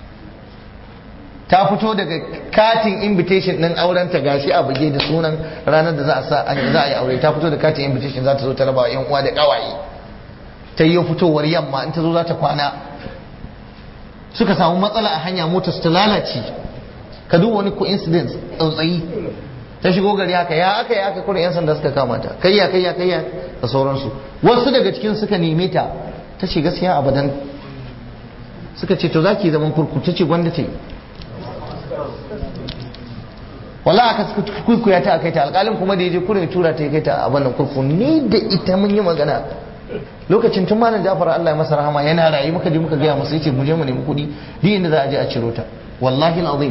ta fito daga katin invitation din auren ta gashi a buge da sunan ranar da za a sa za a yi aure ta fito da katin invitation za ta zo ta raba wa yan uwa da kawaye ta yi fitowar yamma in ta zo za ta kwana suka samu matsala a hanya motar su ta lalace ka duba wani coincidence tsautsayi ta shigo gari haka ya aka ya aka kurin yan sanda suka kama ta kayya kayya kayya da sauransu wasu daga cikin suka neme ta ta ce gaskiya abadan suka ce to zaki zaman kurku ta ce gwanda ta yi wala aka kuikuya ta kai ta alƙalin kuma da ya je kurin tura ta kai ta a wannan kurku ni da ita mun yi magana lokacin tun malam Jafar Allah ya masa rahama yana rayu muka je muka gaya masa yace mu je mu nemi kuɗi duk inda za a je a ciro ta wallahi alazim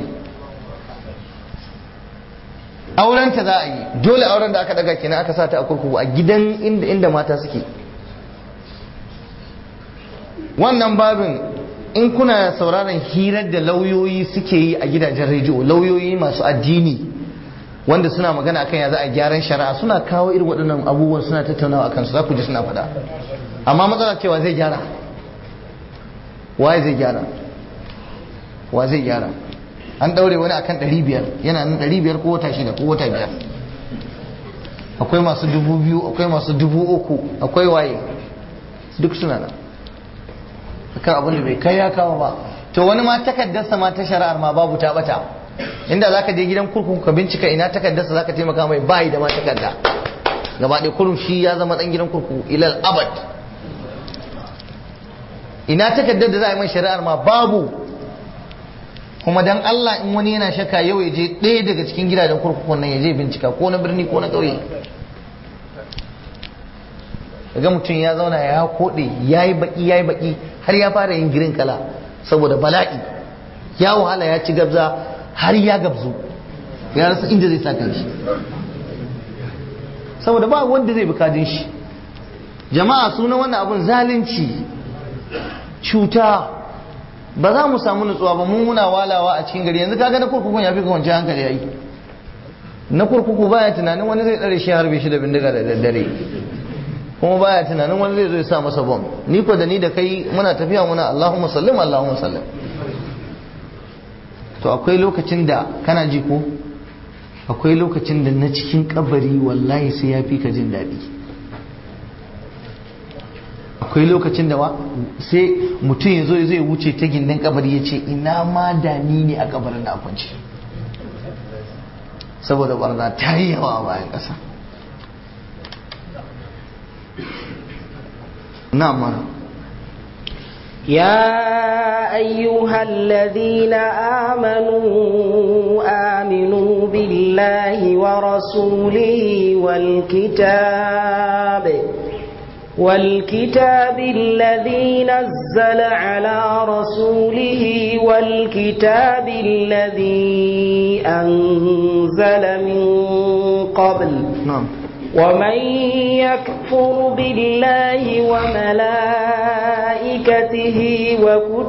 auren ta za a yi dole auren da aka daga kenan aka sa ta a kurkuku a gidan inda inda mata suke wannan babin in kuna sauraron hirar da lauyoyi suke yi a gidajen rediyo lauyoyi masu addini wanda suna magana akan ya za a gyaran shari'a suna kawo irin waɗannan abubuwan suna tattaunawa akan su za ku ji suna faɗa amma matsala cewa zai gyara waye zai gyara wa zai gyara an ɗaure wani akan ɗari biyar yana nan ɗari biyar ko wata shida ko wata biyar akwai masu dubu biyu akwai masu dubu uku akwai waye duk suna nan akan abin da bai kai ya kawo ba to wani ma takaddarsa ma ta shari'ar ma babu ta bata inda zaka je gidan kurkuku ka bincika ina takaddarsa zaka taimaka mai bayi da ma takadda gaba ɗaya kurum shi ya zama ɗan gidan kurkuku ilal abad ina takaddar da za a yi mai shari'ar ma babu kuma dan Allah in wani yana shakka yau ya je ɗaya daga cikin gidajen kurkukun nan ya je bincika ko na birni ko na ƙauye daga mutum ya zauna ya koɗe ya yi baƙi ya yi baƙi har ya fara yin girin kala saboda bala'i ya wahala ya ci gabza har ya gabzu ya rasa inda zai sa shi saboda ba wanda zai bukadin shi jama'a suna wannan abun zalunci cuta ba za mu samu nutsuwa ba mun muna walawa a cikin gari yanzu kaga na kurkukun ya fi ka kwanci hankali yayi na kurkuku baya tunanin wani zai tsare shi harbe shi da bindiga da daddare kuma baya tunanin wani zai zo ya sa masa bom ni ko da ni da kai muna tafiya muna Allahumma sallim Allahumma sallim to akwai lokacin da kana ji ko akwai lokacin da na cikin kabari wallahi sai ya fi ka jin daɗi akwai lokacin da sai mutum ya zo zai wuce ta gindin kabari ya ce ina ma da ni ne a kabarin na kwanci saboda barna ta yi yawa a bayan ƙasa نعم يا أيها الذين آمنوا آمنوا بالله ورسوله والكتاب والكتاب الذي نزل على رسوله والكتاب الذي أنزل من قبل نعم ومن يكفر بالله وملائكته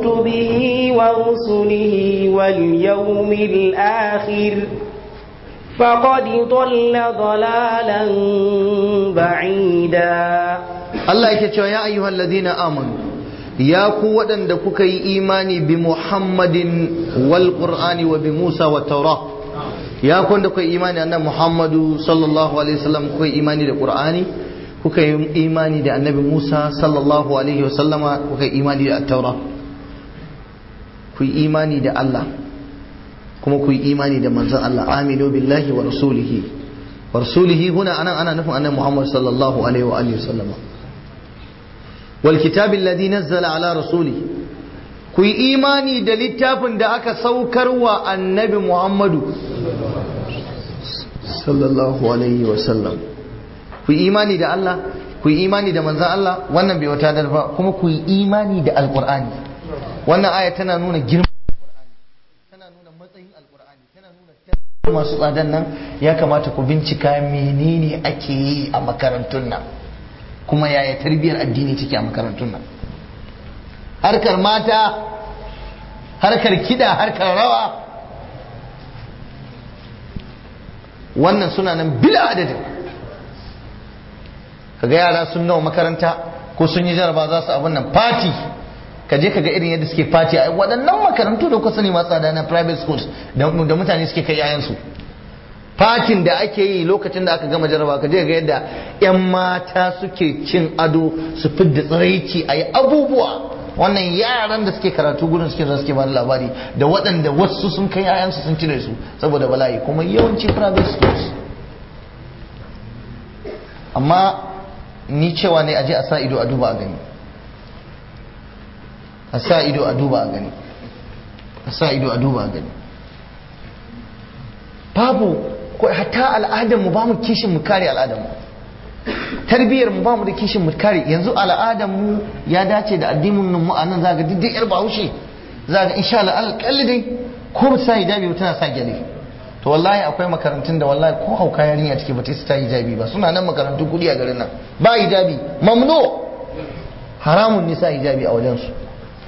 وكتبه ورسله واليوم الآخر فقد ضل ضلالا بعيدا Allah yake cewa ya ayyuhal ladina amanu ya ku waɗanda kuka yi imani bi Muhammadin wal Qur'ani wa bi Musa wa Taura ya ku wanda kuka yi imani annabi Muhammadu sallallahu alaihi wasallam kuka yi imani da Qur'ani kuka yi imani da annabi Musa sallallahu alaihi wasallama kuka yi imani da Taura ku yi imani da Allah kuma ku yi imani da manzon Allah aminu billahi wa rasulihi wa rasulihi huna anan ana nufin annabi Muhammad sallallahu alaihi wa alihi wasallama wal kitabil ladhi nazzala ala rasuli ku yi imani da littafin da aka saukar wa annabi Muhammadu sallallahu alaihi wa sallam ku yi imani da Allah ku yi imani da manzon Allah wannan bai wata ba kuma ku yi imani da alqur'ani wannan aya tana nuna girman alqur'ani tana nuna matsayin alqur'ani tana nuna masu tsadan nan ya kamata ku bincika menene ake yi a makarantun nan kuma yaya tarbiyyar addini take a makarantun nan harkar mata harkar kida harkar rawa wannan suna nan bila adadin kaga yara sun nawa makaranta ko sun yi jaraba za su abin nan fati ka je ka ga irin yadda suke fati a waɗannan makarantu da kusa ne masu tsada na private schools da mutane suke kai yayansu fatin da ake yi lokacin da aka gama jaraba ka je ga yadda 'yan mata suke cin ado su fidda tsiraici a yi abubuwa wannan yaran da suke karatu gudun suke suke ba labari da waɗanda wasu sun kai yayansu sun cire su saboda bala'i kuma yawanci private schools amma ni cewa ne aje a sa ido a duba a gani a sa ido a duba a gani a sa ido a duba a gani babu ko hatta al'adar mu ba mu kishin mu kare al'adar mu tarbiyyar mu ba mu da kishin mu kare yanzu al'adar mu ya dace da addinin mu a nan zaka duk yar bahaushe zaka insha Allah alƙalli dai ko ba sa hijabi tana sa gyale to wallahi akwai makarantun da wallahi ko hauka yarinya take ba ta sa hijabi ba suna nan makarantu kudi a garin nan ba hijabi mamnu haramun ne sa hijabi a wajen su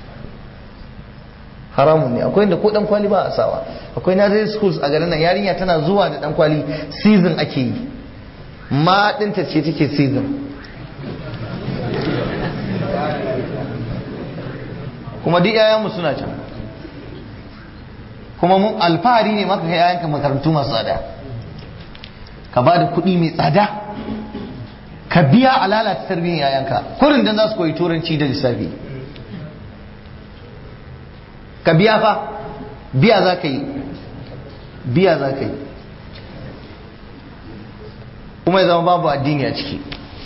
haramun ne akwai inda ko dan kwali ba a sawa akwai nursery schools a garin nan yarinya tana zuwa da dan kwali season ake yi ma dinta ce take season kuma duk yayanmu suna can kuma mun alfahari ne maka kai yayanka makarantu masu tsada ka ba da kuɗi mai tsada ka biya a lalata tarbiyyar yayanka kurin dan za su koyi turanci da lissafi ka biya fa biya za ka yi biya za ka yi kuma ya zama babu addini a ciki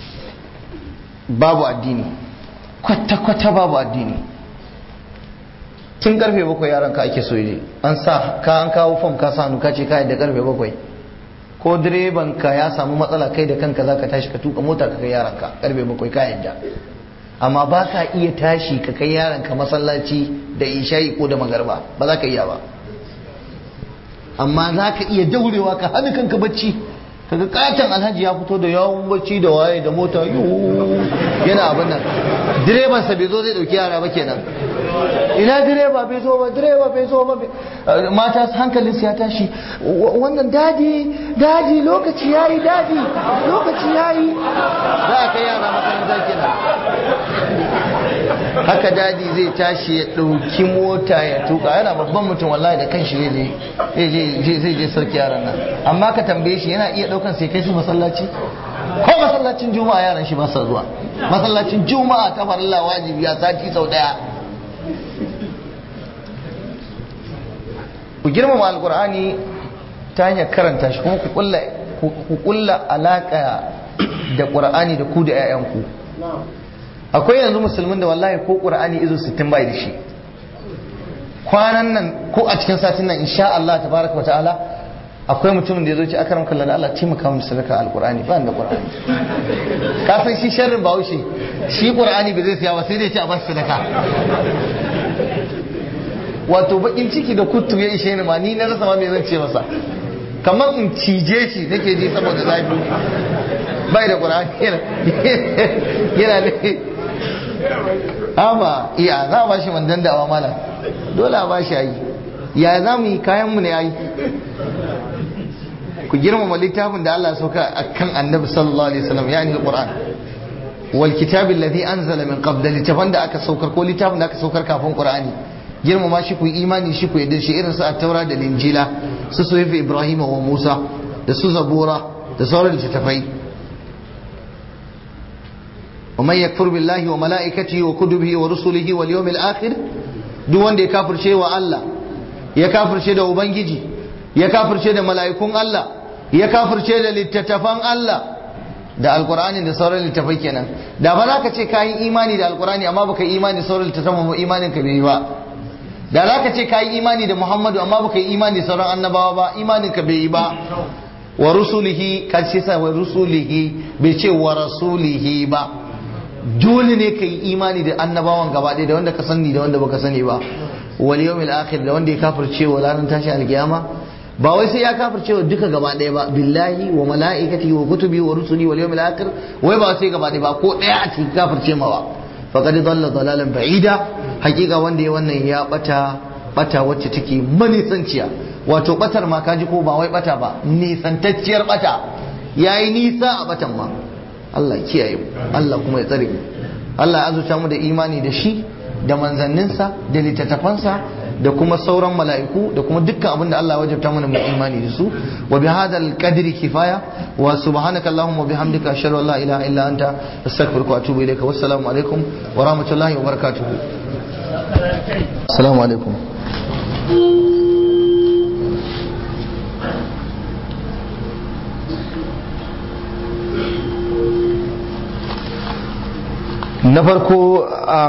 babu addini kwata-kwata babu addini tun karfe bakwai yaran ka ake so je an sa ka an kawo fam ka sa ka ce ka da karfe bakwai ko direban ka ya samu matsala kai da kanka za ka tashi ka tuka mota ka kai yaran ka karfe bakwai ka yadda amma ba ka iya tashi ka kai yaran ka masallaci da isha'i ko da magarba ba za ka iya ba amma za ka iya daurewa ka hana kanka bacci kaga katon alhaji ya fito da yawon bacci da waye da mota yana abin nan direban sa bai zo zai dauki yara ba kenan ina direba bai zo ba direba bai zo ba mata hankalin su ya tashi wannan dadi dadi lokaci yayi dadi lokaci yayi za a kai yara makaranta kenan haka dadi zai tashi ya ɗauki mota ya tuka yana babban mutum wallahi da kanshi zai je zai je sarki yaran nan amma ka tambaye shi yana iya ɗaukan sai kai su masallaci ko masallacin juma'a yaran shi ba sa zuwa masallacin juma'a ta farilla wajibi a sati sau daya ku girmama alkur'ani ta hanyar karanta shi kuma ku kulla alaka da qur'ani da ku da 'ya'yanku akwai yanzu musulmin da wallahi ko qur'ani izo 60 bai da shi kwanan nan ko a cikin satin nan insha Allah tabaraka wa ta'ala akwai mutumin da ya zo ci akaram kallon Allah taimaka mu sadaka alqur'ani ba da qur'ani ka san shi sharrin bahaushe shi qur'ani bai zai siya ba sai dai ci a bashi sadaka wato bakin ciki da kuttu ya ishe ni ma ni na rasa ma me zan ce masa kamar in cije shi nake ji saboda zafi bai da qur'ani yana ne amma iya za a bashi mandan dawa malam dole a bashi ayi ya za mu yi kayan mu ne ayi ku girmama littafin da Allah ya sauka akan annabi sallallahu alaihi wasallam yani alquran wal kitabil ladhi anzala min qabl littafin da aka saukar ko littafin da aka saukar kafin qur'ani girmama shi ku imani shi ku yadda shi irin su at-taura da linjila su suhuf ibrahim wa musa da su zabura da sauran littafai ومن يكفر بالله وملائكته وكتبه ورسله واليوم الآخر duk wanda ya kafirce wa Allah ya kafirce da ubangiji ya kafirce da mala'ikun Allah ya kafirce da littattafan Allah da alkur'ani da sauran littattafai kenan da ba za ka ce kayi imani da alkur'ani amma baka yi imani da sauran littattafan ba imanin ka bai yi ba da za ka ce kayi imani da Muhammadu amma baka yi imani da sauran annabawa ba imanin ka bai yi ba wa rusulihi ka ce sa wa rusulihi bai ce wa rasulihi ba dole ne ka yi imani da annabawan gaba ɗaya da wanda ka sani da wanda baka sani ba wal yawmil akhir da wanda ya kafirce wa ranar tashi alkiyama ba wai sai ya kafirce wa duka gaba ɗaya ba billahi wa mala'ikati wa kutubi wa rusuli wal yawmil akhir wai ba sai gaba ɗaya ba ko ɗaya a cikin kafirce ma ba faqad dalla dalalan ba'ida hakika wanda ya wannan ya bata bata wacce take manisanciya wato batar ma kaji ko ba wai bata ba nisantacciyar bata yayi nisa a batan ma Allah kiyaye mu Allah kuma ya tsare mu Allah ya azuta mu da imani da shi da manzanninsa da littattafansa da kuma sauran mala'iku da kuma dukkan abin da Allah ya wajabta mana mu imani da su wa bi hadal qadri kifaya wa subhanaka allahumma bihamdika ashhadu an la ilaha illa anta astaghfiruka wa atubu ilayka wassalamu alaikum wa rahmatullahi wa barakatuh assalamu alaikum na farko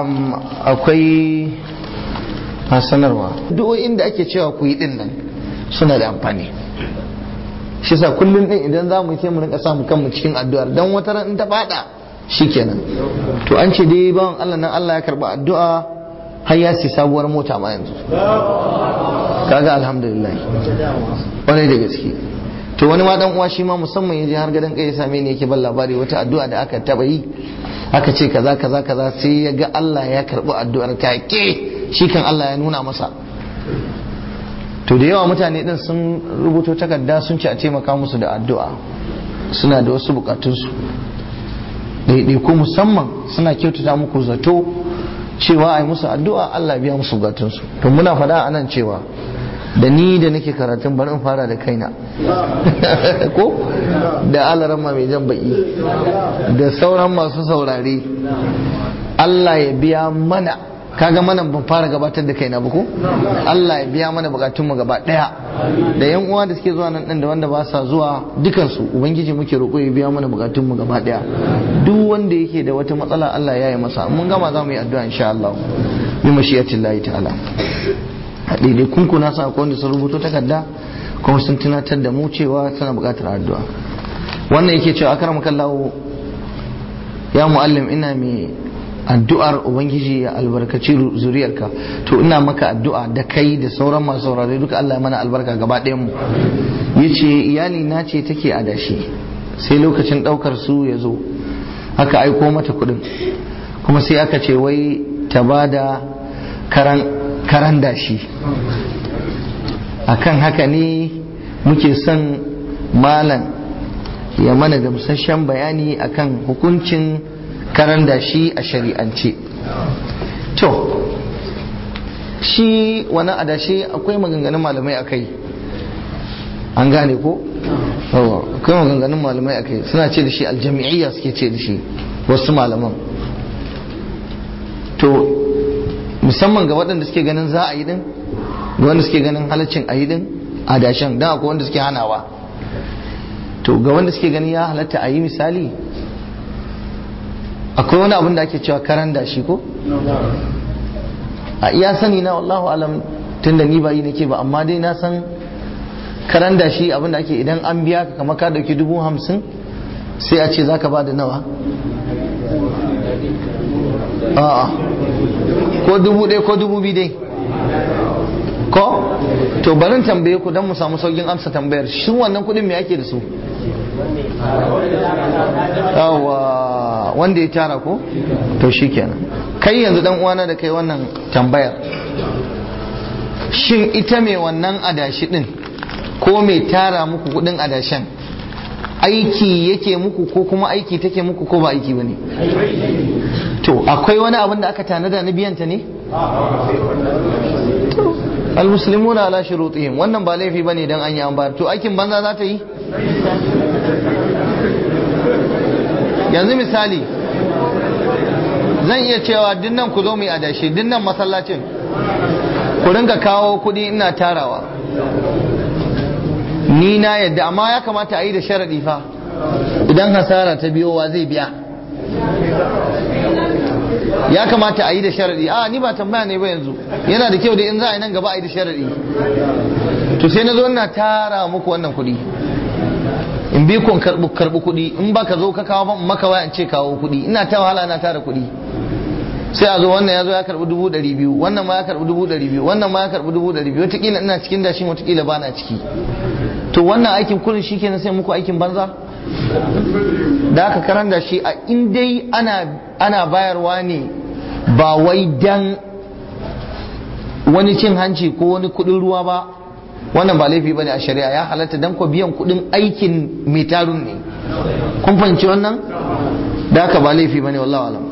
akwai a sanarwa duk inda ake cewa ku yi din nan suna da amfani shi sa kullum din idan za mu yi sai mu rinka samu kanmu cikin addu'ar dan wata ran in ta fada shikenan to an ce dai bawan Allah nan Allah ya karba addu'a har ya si sabuwar mota ma yanzu kaga alhamdulillah wani da gaske to wani ma dan uwa shi ma musamman yaje har gadan kai ya same ni yake ban labari wata addu'a da aka taba yi aka ce kaza kaza kaza sai ya ga Allah ya karbi addu'ar take shi kan Allah ya nuna masa to da yawa mutane din sun rubuto takarda sun ce a taimaka musu da addu'a suna da wasu bukatunsu ko musamman suna kyautata muku zato cewa a yi musu addu'a Allah biya musu bukatunsu to muna faɗa a nan cewa da ni da nake karatun bari in fara da kaina ko da alarama mai jan baki da sauran masu saurare Allah ya biya mana kaga mana ban fara gabatar da kaina ba ko Allah ya biya mana bukatun mu gaba daya da yan uwa da suke zuwa nan din da wanda ba sa zuwa dukan su ubangiji muke roƙo ya biya mana bukatun mu gaba daya duk wanda yake da wata matsala Allah ya yi masa mun gama za mu yi addu'a insha Allah bi mashiyatillahi ta'ala a daidai kunku na sa wanda sun rubuto takarda kuma sun tunatar da mu cewa suna buƙatar addu'a wannan yake cewa akram kallahu ya muallim ina mai addu'ar ubangiji ya albarkaci zuriyarka to ina maka addu'a da kai da sauran masu saurare duka Allah ya mana albarka gaba ɗayan mu yace iyali na ce take adashi sai lokacin ɗaukar su ya zo aka aiko mata kuɗin kuma sai aka ce wai ta bada karan karan dashi akan haka ne muke son malam ya mana gamsasshen bayani akan hukuncin karan dashi a shari'ance to shi wani adashi akwai maganganun malamai akai an gane ko akwai maganganun malamai akai suna ce da shi aljami'iyya suke ce da shi wasu malaman to musamman ga waɗanda suke ganin za a yi din ga wanda suke ganin halaccin a yi din a dashen don akwai wanda suke hanawa to ga wanda suke ganin ya halatta a yi misali akwai wani abin da ake cewa karan dashi ko a iya sani na wallahu alam tun da ni ba yi nake ba amma dai na san karan dashi abin da ake idan an biya ka kama ka dauki dubu hamsin sai a ce za ka ba da nawa a'a ko dubu ɗaya ko dubu biyu dai ko to barin tambaye ku don mu samu saukin amsa tambayar shi wannan kuɗin me ake da su yawa wanda ya tara ko to shi kenan kai yanzu dan uwana da kai wannan tambayar shin ita mai wannan adashi din ko mai tara muku kudin adashen aiki yake muku ko kuma aiki take muku ko ba aiki ba ne to akwai wani abin da aka tanada na biyanta ne almuslimuna ala shurutihim wannan ba laifi bane dan an yi an bayar to aikin banza za ta yi yanzu misali zan iya cewa dinnan ku zo mu yi adashi dinnan masallacin ku ringa kawo kuɗi ina tarawa ni na yadda amma ya kamata a yi da sharaɗi fa idan hasara ta biyo wa zai biya ya kamata a yi da sharaɗi a ni ba tambaya ne ba yanzu yana da kyau da in za a yi nan gaba a yi da sharaɗi to sai na zo ina tara muku wannan kuɗi in bi kun karɓi karɓi kuɗi in ba ka zo ka kawo ban maka waya in ce kawo kuɗi ina ta wahala na tara kuɗi sai a zo wannan ya zo ya karɓi dubu ɗari biyu wannan ma ya karɓi dubu ɗari biyu wannan ma ya karɓi dubu ɗari biyu wataƙila ina cikin dashin wataƙila ba na ciki to wannan aikin kurin shi kenan sai muku aikin banza da aka karan da shi a in dai ana ana bayarwa ne ba wai dan wani cin hanci ko wani kuɗin ruwa ba wannan ba laifi bane a shari'a ya halatta dan ko biyan kuɗin aikin mai tarun ne kun fahimci wannan da aka ba laifi bane wallahi alam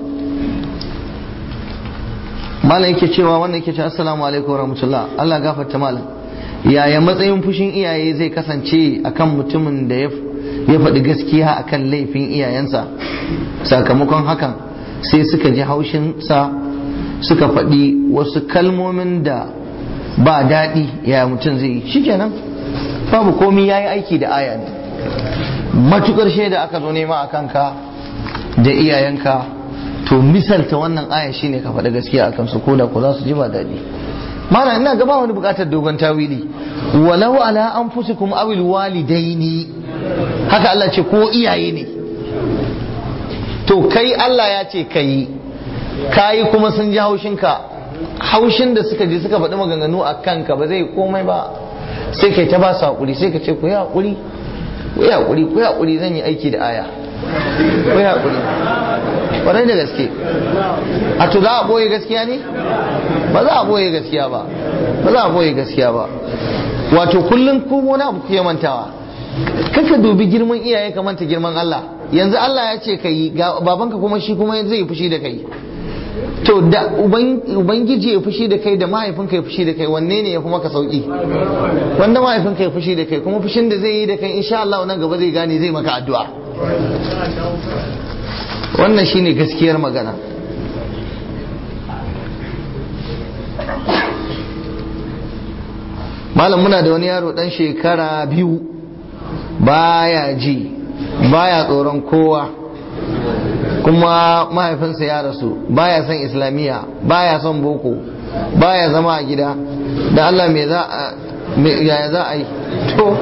malam yake cewa wannan yake cewa assalamu alaikum warahmatullah Allah gafarta malam yaya matsayin fushin iyaye zai kasance akan mutumin da ya faɗi gaskiya akan laifin iyayensa sakamakon hakan sai suka ji haushinsa suka faɗi wasu kalmomin da ba daɗi yaya mutum zai yi shikenan babu komi ya yi aiki da aya ne matukar shaida aka zo nema a kanka da iyayenka to misalta wannan aya shine ka faɗi gaskiya akan su koda ko za su ji ba daɗi mana ina gaba wani buƙatar dogon tawili walau ala anfusikum awil walidaini haka Allah ce ko iyaye ne to kai Allah ya ce kai kayi kuma sun ji haushinka haushin da suka je suka faɗi maganganu a kanka ba zai komai ba sai kai ta ba su haƙuri sai ka ce ku yi haƙuri ku yi haƙuri ku yi haƙuri zan yi aiki da aya ku yi haƙuri ƙwarai da gaske a to za a ɓoye gaskiya ne ba za a ɓoye gaskiya ba ba za a ɓoye gaskiya ba wato kullum ko wani abu ku mantawa kaka dubi girman iyaye ka manta girman Allah yanzu Allah ya ce ka yi babanka kuma shi kuma zai fushi da kai to da ubangiji ya fushi da kai da mahaifinka ya fushi da kai wanne ne ya fi maka sauki wanda mahaifinka ya fushi da kai kuma fushin da zai yi da kai insha Allah nan gaba zai gane zai maka addu'a wannan shine gaskiyar magana malam muna da wani yaro dan shekara biyu baya ji baya tsoron kowa kuma mahaifinsa ya rasu baya son islamiyya baya son boko baya zama a gida da Allah me za a yaya za a yi to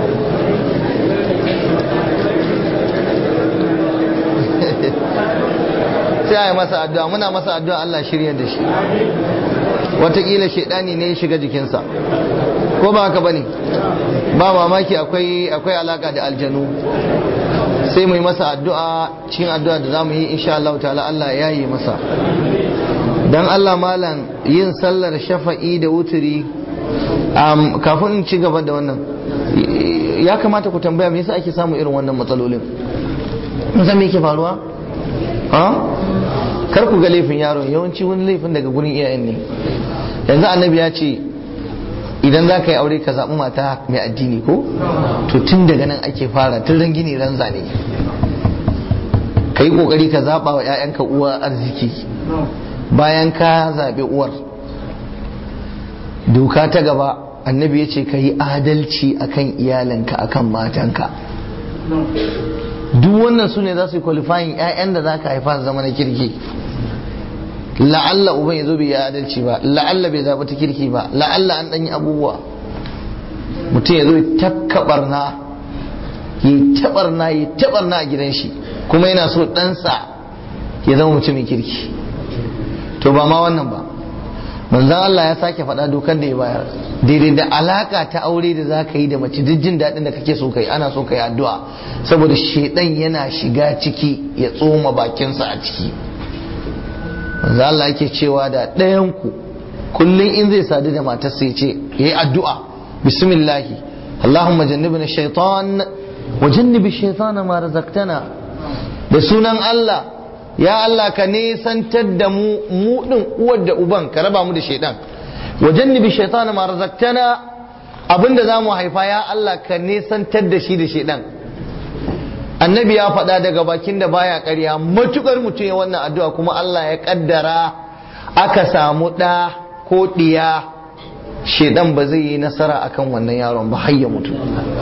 sai a yi masa addu'a muna masa addu'a Allah shirya da shi watakila shaidani ne ya shiga jikinsa ko ba haka bane ba mamaki akwai akwai alaka da aljanu sai mu yi masa addu'a cikin addu'a da za mu yi insha Allah ta'ala Allah ya yi masa dan Allah malam yin sallar shafa'i da wuturi kafin in ci gaba da wannan ya kamata ku tambaya me yasa ake samu irin wannan matsalolin mun san me yake faruwa ha kar ku ga laifin yaron yawanci wani laifin daga gurin iyayen ne yanzu annabi ya ce idan za ka yi aure ka zaɓi mata mai addini ko to tun daga nan ake fara tun ran gini ran zane ka yi ƙoƙari ka zaɓa wa 'ya'yanka uwa arziki bayan ka zaɓi uwar doka ta gaba annabi ya ce ka yi adalci akan iyalinka akan matanka duk wannan su ne za su yi qualifying 'ya'yan da za ka haifa zama na kirki la'alla uban ya zo bai yi adalci ba la'alla bai zaɓi ta kirki ba la'alla an ɗanyi abubuwa mutum ya zo ya takkabarna ya tabarna ya tabarna a gidan shi kuma yana so ɗansa ya zama mutumin kirki to ba ma wannan ba manzan Allah ya sake faɗa dokar da ya bayar daidai da alaka ta aure da za ka yi da mace duk jin daɗin da kake so ka yi ana so ka yi addu'a saboda shaidan yana shiga ciki ya tsoma bakinsa a ciki manzo Allah yake cewa da ɗayan ku kullum in zai sadu da matarsa ya ce ya yi addu'a bismillahi Allahumma jannibna shaitan wa jannibi shaitana ma razaqtana da sunan Allah ya Allah ka nesantar da mu mu din uwar da uban ka raba mu da shaitan wa jannibi shaitana ma razaqtana abinda zamu haifa ya Allah ka nesantar da shi da shaitan annabi ya faɗa daga bakin da baya ƙarya matukar mutum ya wannan addu'a kuma Allah ya kaddara aka samu ɗa ko ɗiya shedan ba zai yi nasara akan wannan yaron ba har ya mutu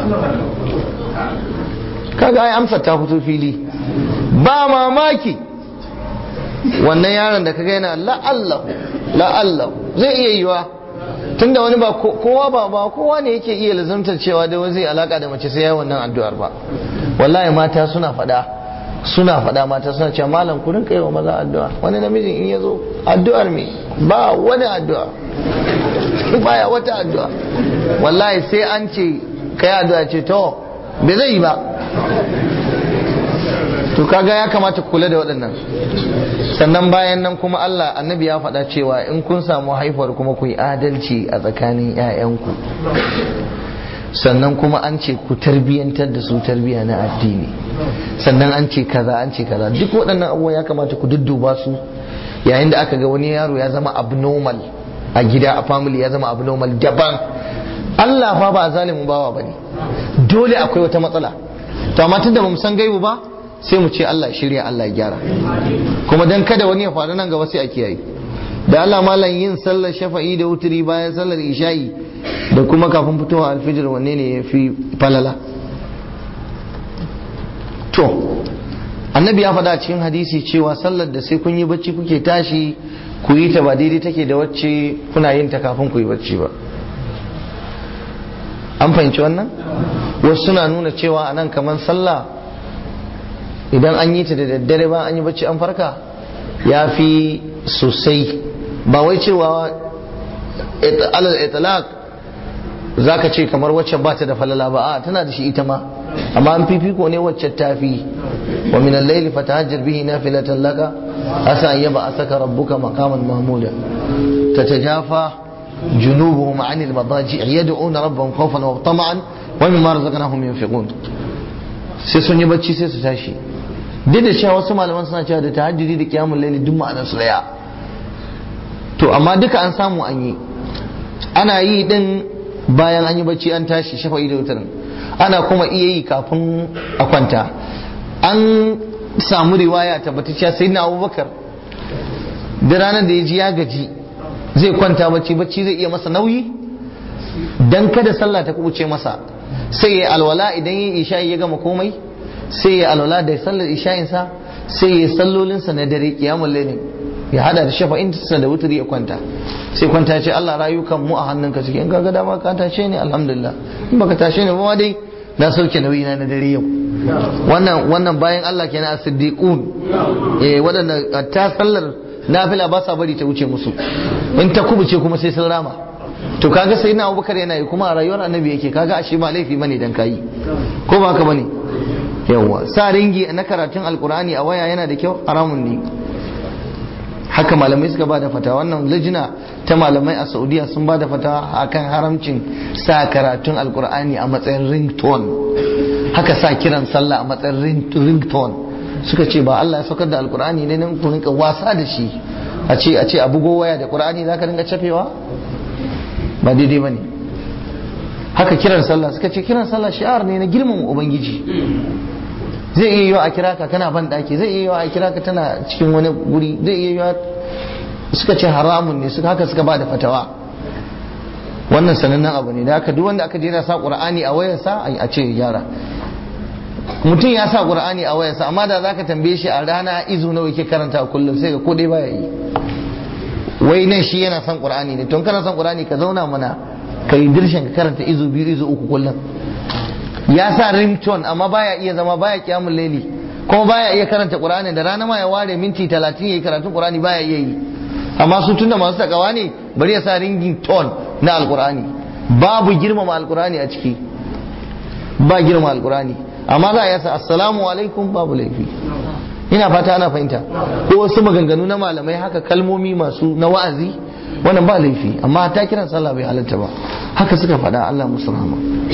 kaga ai amsa ta fito fili ba mamaki wannan yaron da kaga yana la'allahu la'allahu zai iya yiwa tunda wani ba kowa ba ba kowa ne yake iya lazantar cewa da wani zai alaka da mace sai ya wannan addu'ar ba wallahi mata suna faɗa suna faɗa mata suna cewa malam ku rinka yi wa maza addu'a wani namijin in ya zo addu'ar me ba wani addu'a baya wata addu'a wallahi sai an ce kai addu'a ce to bai zai yi ba to kaga ya kamata kula da waɗannan sannan bayan nan kuma Allah annabi ya faɗa cewa in kun samu haifuwar kuma ku yi adalci a tsakanin 'ya'yanku sannan kuma an ce ku tarbiyyantar da su tarbiyya na addini sannan an ce kaza an ce kaza duk waɗannan abubuwa ya kamata ku dudduba su yayin da aka ga wani yaro ya zama abnormal a gida a family ya zama abnormal daban Allah fa ba zalimin bawa bane dole akwai wata matsala to amma tunda bamu san gaibu ba sai mu ce Allah shirya Allah ya gyara kuma dan kada wani ya faru nan gaba sai a kiyaye da Allah malam yin sallar shafa'i da wuturi bayan sallar isha'i da kuma kafin fitowa alfijir wanne ne ya fi falala to annabi ya faɗa cikin hadisi cewa sallar da sai kun yi bacci kuke tashi ku yi ta ba daidai take da wacce kuna yin ta kafin ku yi bacci ba an fahimci wannan wasu suna nuna cewa a nan kamar sallah idan an yi ta da daddare ba an yi bacci an farka ya fi sosai ba wai cewa alal itlaq za ka ce kamar wacce ba ta da falala ba a tana da shi ita ma amma an fifiko ne wacce ta fi wa min al-layli fatahajjar bihi nafilatan laka asa an yaba asaka rabbuka maqaman mahmuda tatajafa junubuhum an al-madaji' yad'una rabbahum khawfan wa tama'an wa mimma razaqnahum yunfiqun sai sun yi bacci sai su tashi duk da cewa wasu malaman suna cewa da tahajjudi da qiyamul layli duk ma'anar su daya to amma duka an samu an yi ana yi din bayan an yi bacci an tashi shafa'i da wutarin ana kuma iya yi kafin a kwanta an samu riwaya tabbatacciya sai na abubakar da ranar da ya ji ya gaji zai kwanta bacci bacci zai iya masa nauyi dan kada sallah ta kubuce masa sai ya alwala idan ya isha'i ya gama komai sai ya alwala da sallar isha'insa sai ya sallolinsa na dare kiyamul lailin ya hada da shafa'in sa da wuturi ya kwanta sai kwanta ya ce Allah rayukan mu a hannunka suke in kaga dama ka tashe ni alhamdulillah in baka tashe ni ba dai na sauke nauyi na dare yau wannan wannan bayan Allah kenan as-siddiqun eh wadanda ta sallar nafila ba sa bari ta wuce musu in ta kubuce kuma sai sun rama to kaga sai na Abubakar yana yi kuma a rayuwar annabi yake kaga ashe ba laifi bane dan kayi ko ba haka bane yawa sa ringi na karatun alkur'ani a waya yana da kyau haramun ne haka malamai suka bada fata wannan lijina ta malamai a saudiya sun bada fata akan haramcin sa karatun alkur'ani a matsayin ringtone haka sa kiran sallah a matsayin ringtone suka ce ba Allah ya saukar da alkur'ani ne nan ku rinka wasa da shi a ce a ce a bugo waya da qur'ani zaka rinka cafewa ba daidai bane haka kiran sallah suka ce kiran sallah shi'ar ne na girmama ubangiji zai iya yiwa a kira ka kana ban daki zai iya yiwa a kira ka tana cikin wani guri zai iya yiwa suka ce haramun ne suka haka suka ba da fatawa wannan sanannen abu ne da haka duk wanda aka je na sa qur'ani a wayarsa a ce gyara mutum ya sa qur'ani a wayarsa amma da zaka tambaye shi a rana izu nawa yake karanta kullum sai ga ko dai baya yi wai nan shi yana son qur'ani ne tun kana son qur'ani ka zauna mana ka yi dirshin ka karanta izu biyu izu uku kullum ya sa ringtone amma baya iya zama baya kiyamun laili kuma baya iya karanta qur'ani da rana ma ya ware minti 30 yayi karatun qur'ani baya iya yi amma su tunda masu takawa ne bari ya sa ringing tone na alqur'ani babu girmama alqur'ani a ciki ba girmama alqur'ani amma za a yasa assalamu alaikum babu laifi ina fata ana fahimta ko wasu maganganu na malamai haka kalmomi masu na wa'azi wannan ba laifi amma ta kiran sallah bai halatta ba haka suka faɗa Allah musu rahama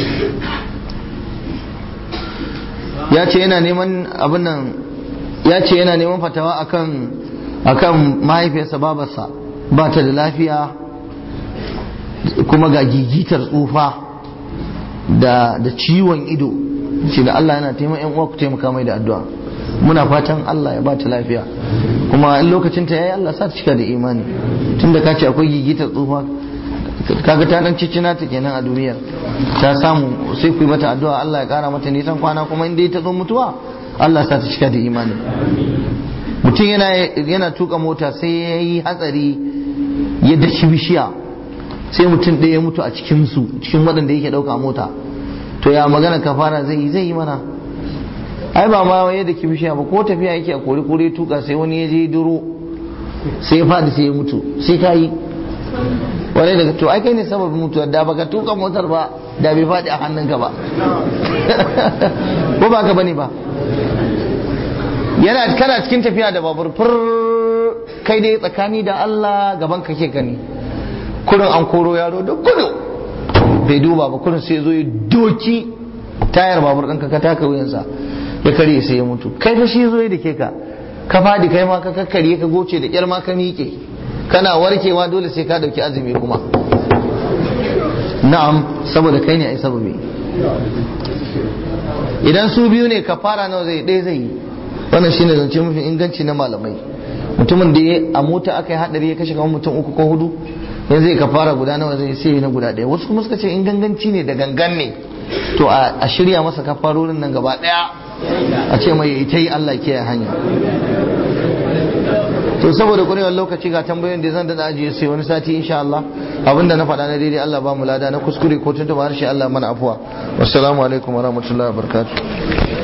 ya ce yana neman abin nan ya ce yana neman fatawa akan akan mahaifiyarsa babarsa ba ta da lafiya kuma ga gigitar tsufa da da ciwon ido shi da Allah yana taimaka yan uwa ku taimaka mai da addu'a muna fatan Allah ya ba ta lafiya kuma in lokacin ta yayi Allah sa ta cika da imani tunda ka ce akwai gigitar tsufa kaga ta dan cicina ta kenan a duniyar ta samu sai ku yi mata addu'a Allah ya kara mata nisan kwana kuma in dai ta zo mutuwa Allah sa ta cika da imani mutum yana yana tuka mota sai ya yi hatsari ya dashi bishiya sai mutum ɗaya ya mutu a cikin su cikin waɗanda yake ɗauka mota to ya magana kafara zai yi zai yi mana ai ba ma yadda ki bishiya ba ko tafiya yake a kore kore tuka sai wani ya je duro sai ya faɗi sai ya mutu sai ka yi wani daga to ai kai ne sababin mutuwar da baka tuka motar ba da bai faɗi a hannunka ba ko ba ka bane ba yana kana cikin tafiya da babur fur kai dai tsakani da Allah gaban ka ke gani kurin an koro yaro da gudu bai duba ba kurin sai zo ya doki tayar babur ɗinka ka taka wuyansa ya karye sai ya mutu kai fa shi zo ya dake ka ka fadi kai ma ka kakkarye ka goce da kyar ma ka miƙe kana warkewa dole sai ka dauki azumi kuma na'am saboda kai ne ai sababi idan su biyu ne kafara nawa zai ɗaya zai yi wannan shine zance mafi inganci na malamai mutumin da ya a mota aka yi hadari ya kashe kamar mutum uku ko hudu yanzu zai kafara guda nawa zai sai na guda ɗaya wasu kuma suka ce in ganganci ne da gangan ne to a shirya masa kafarorin nan gaba ɗaya a ce mai ita yi Allah kiyaye hanya to saboda kurewar lokaci ga tambayoyin da zan dada ajiye sai wani sati insha Allah abinda na faɗa na daidai Allah ba mu lada na kuskure ko tuntuba harshe Allah mana afuwa wassalamu alaikum wa rahmatullahi wa barakatuh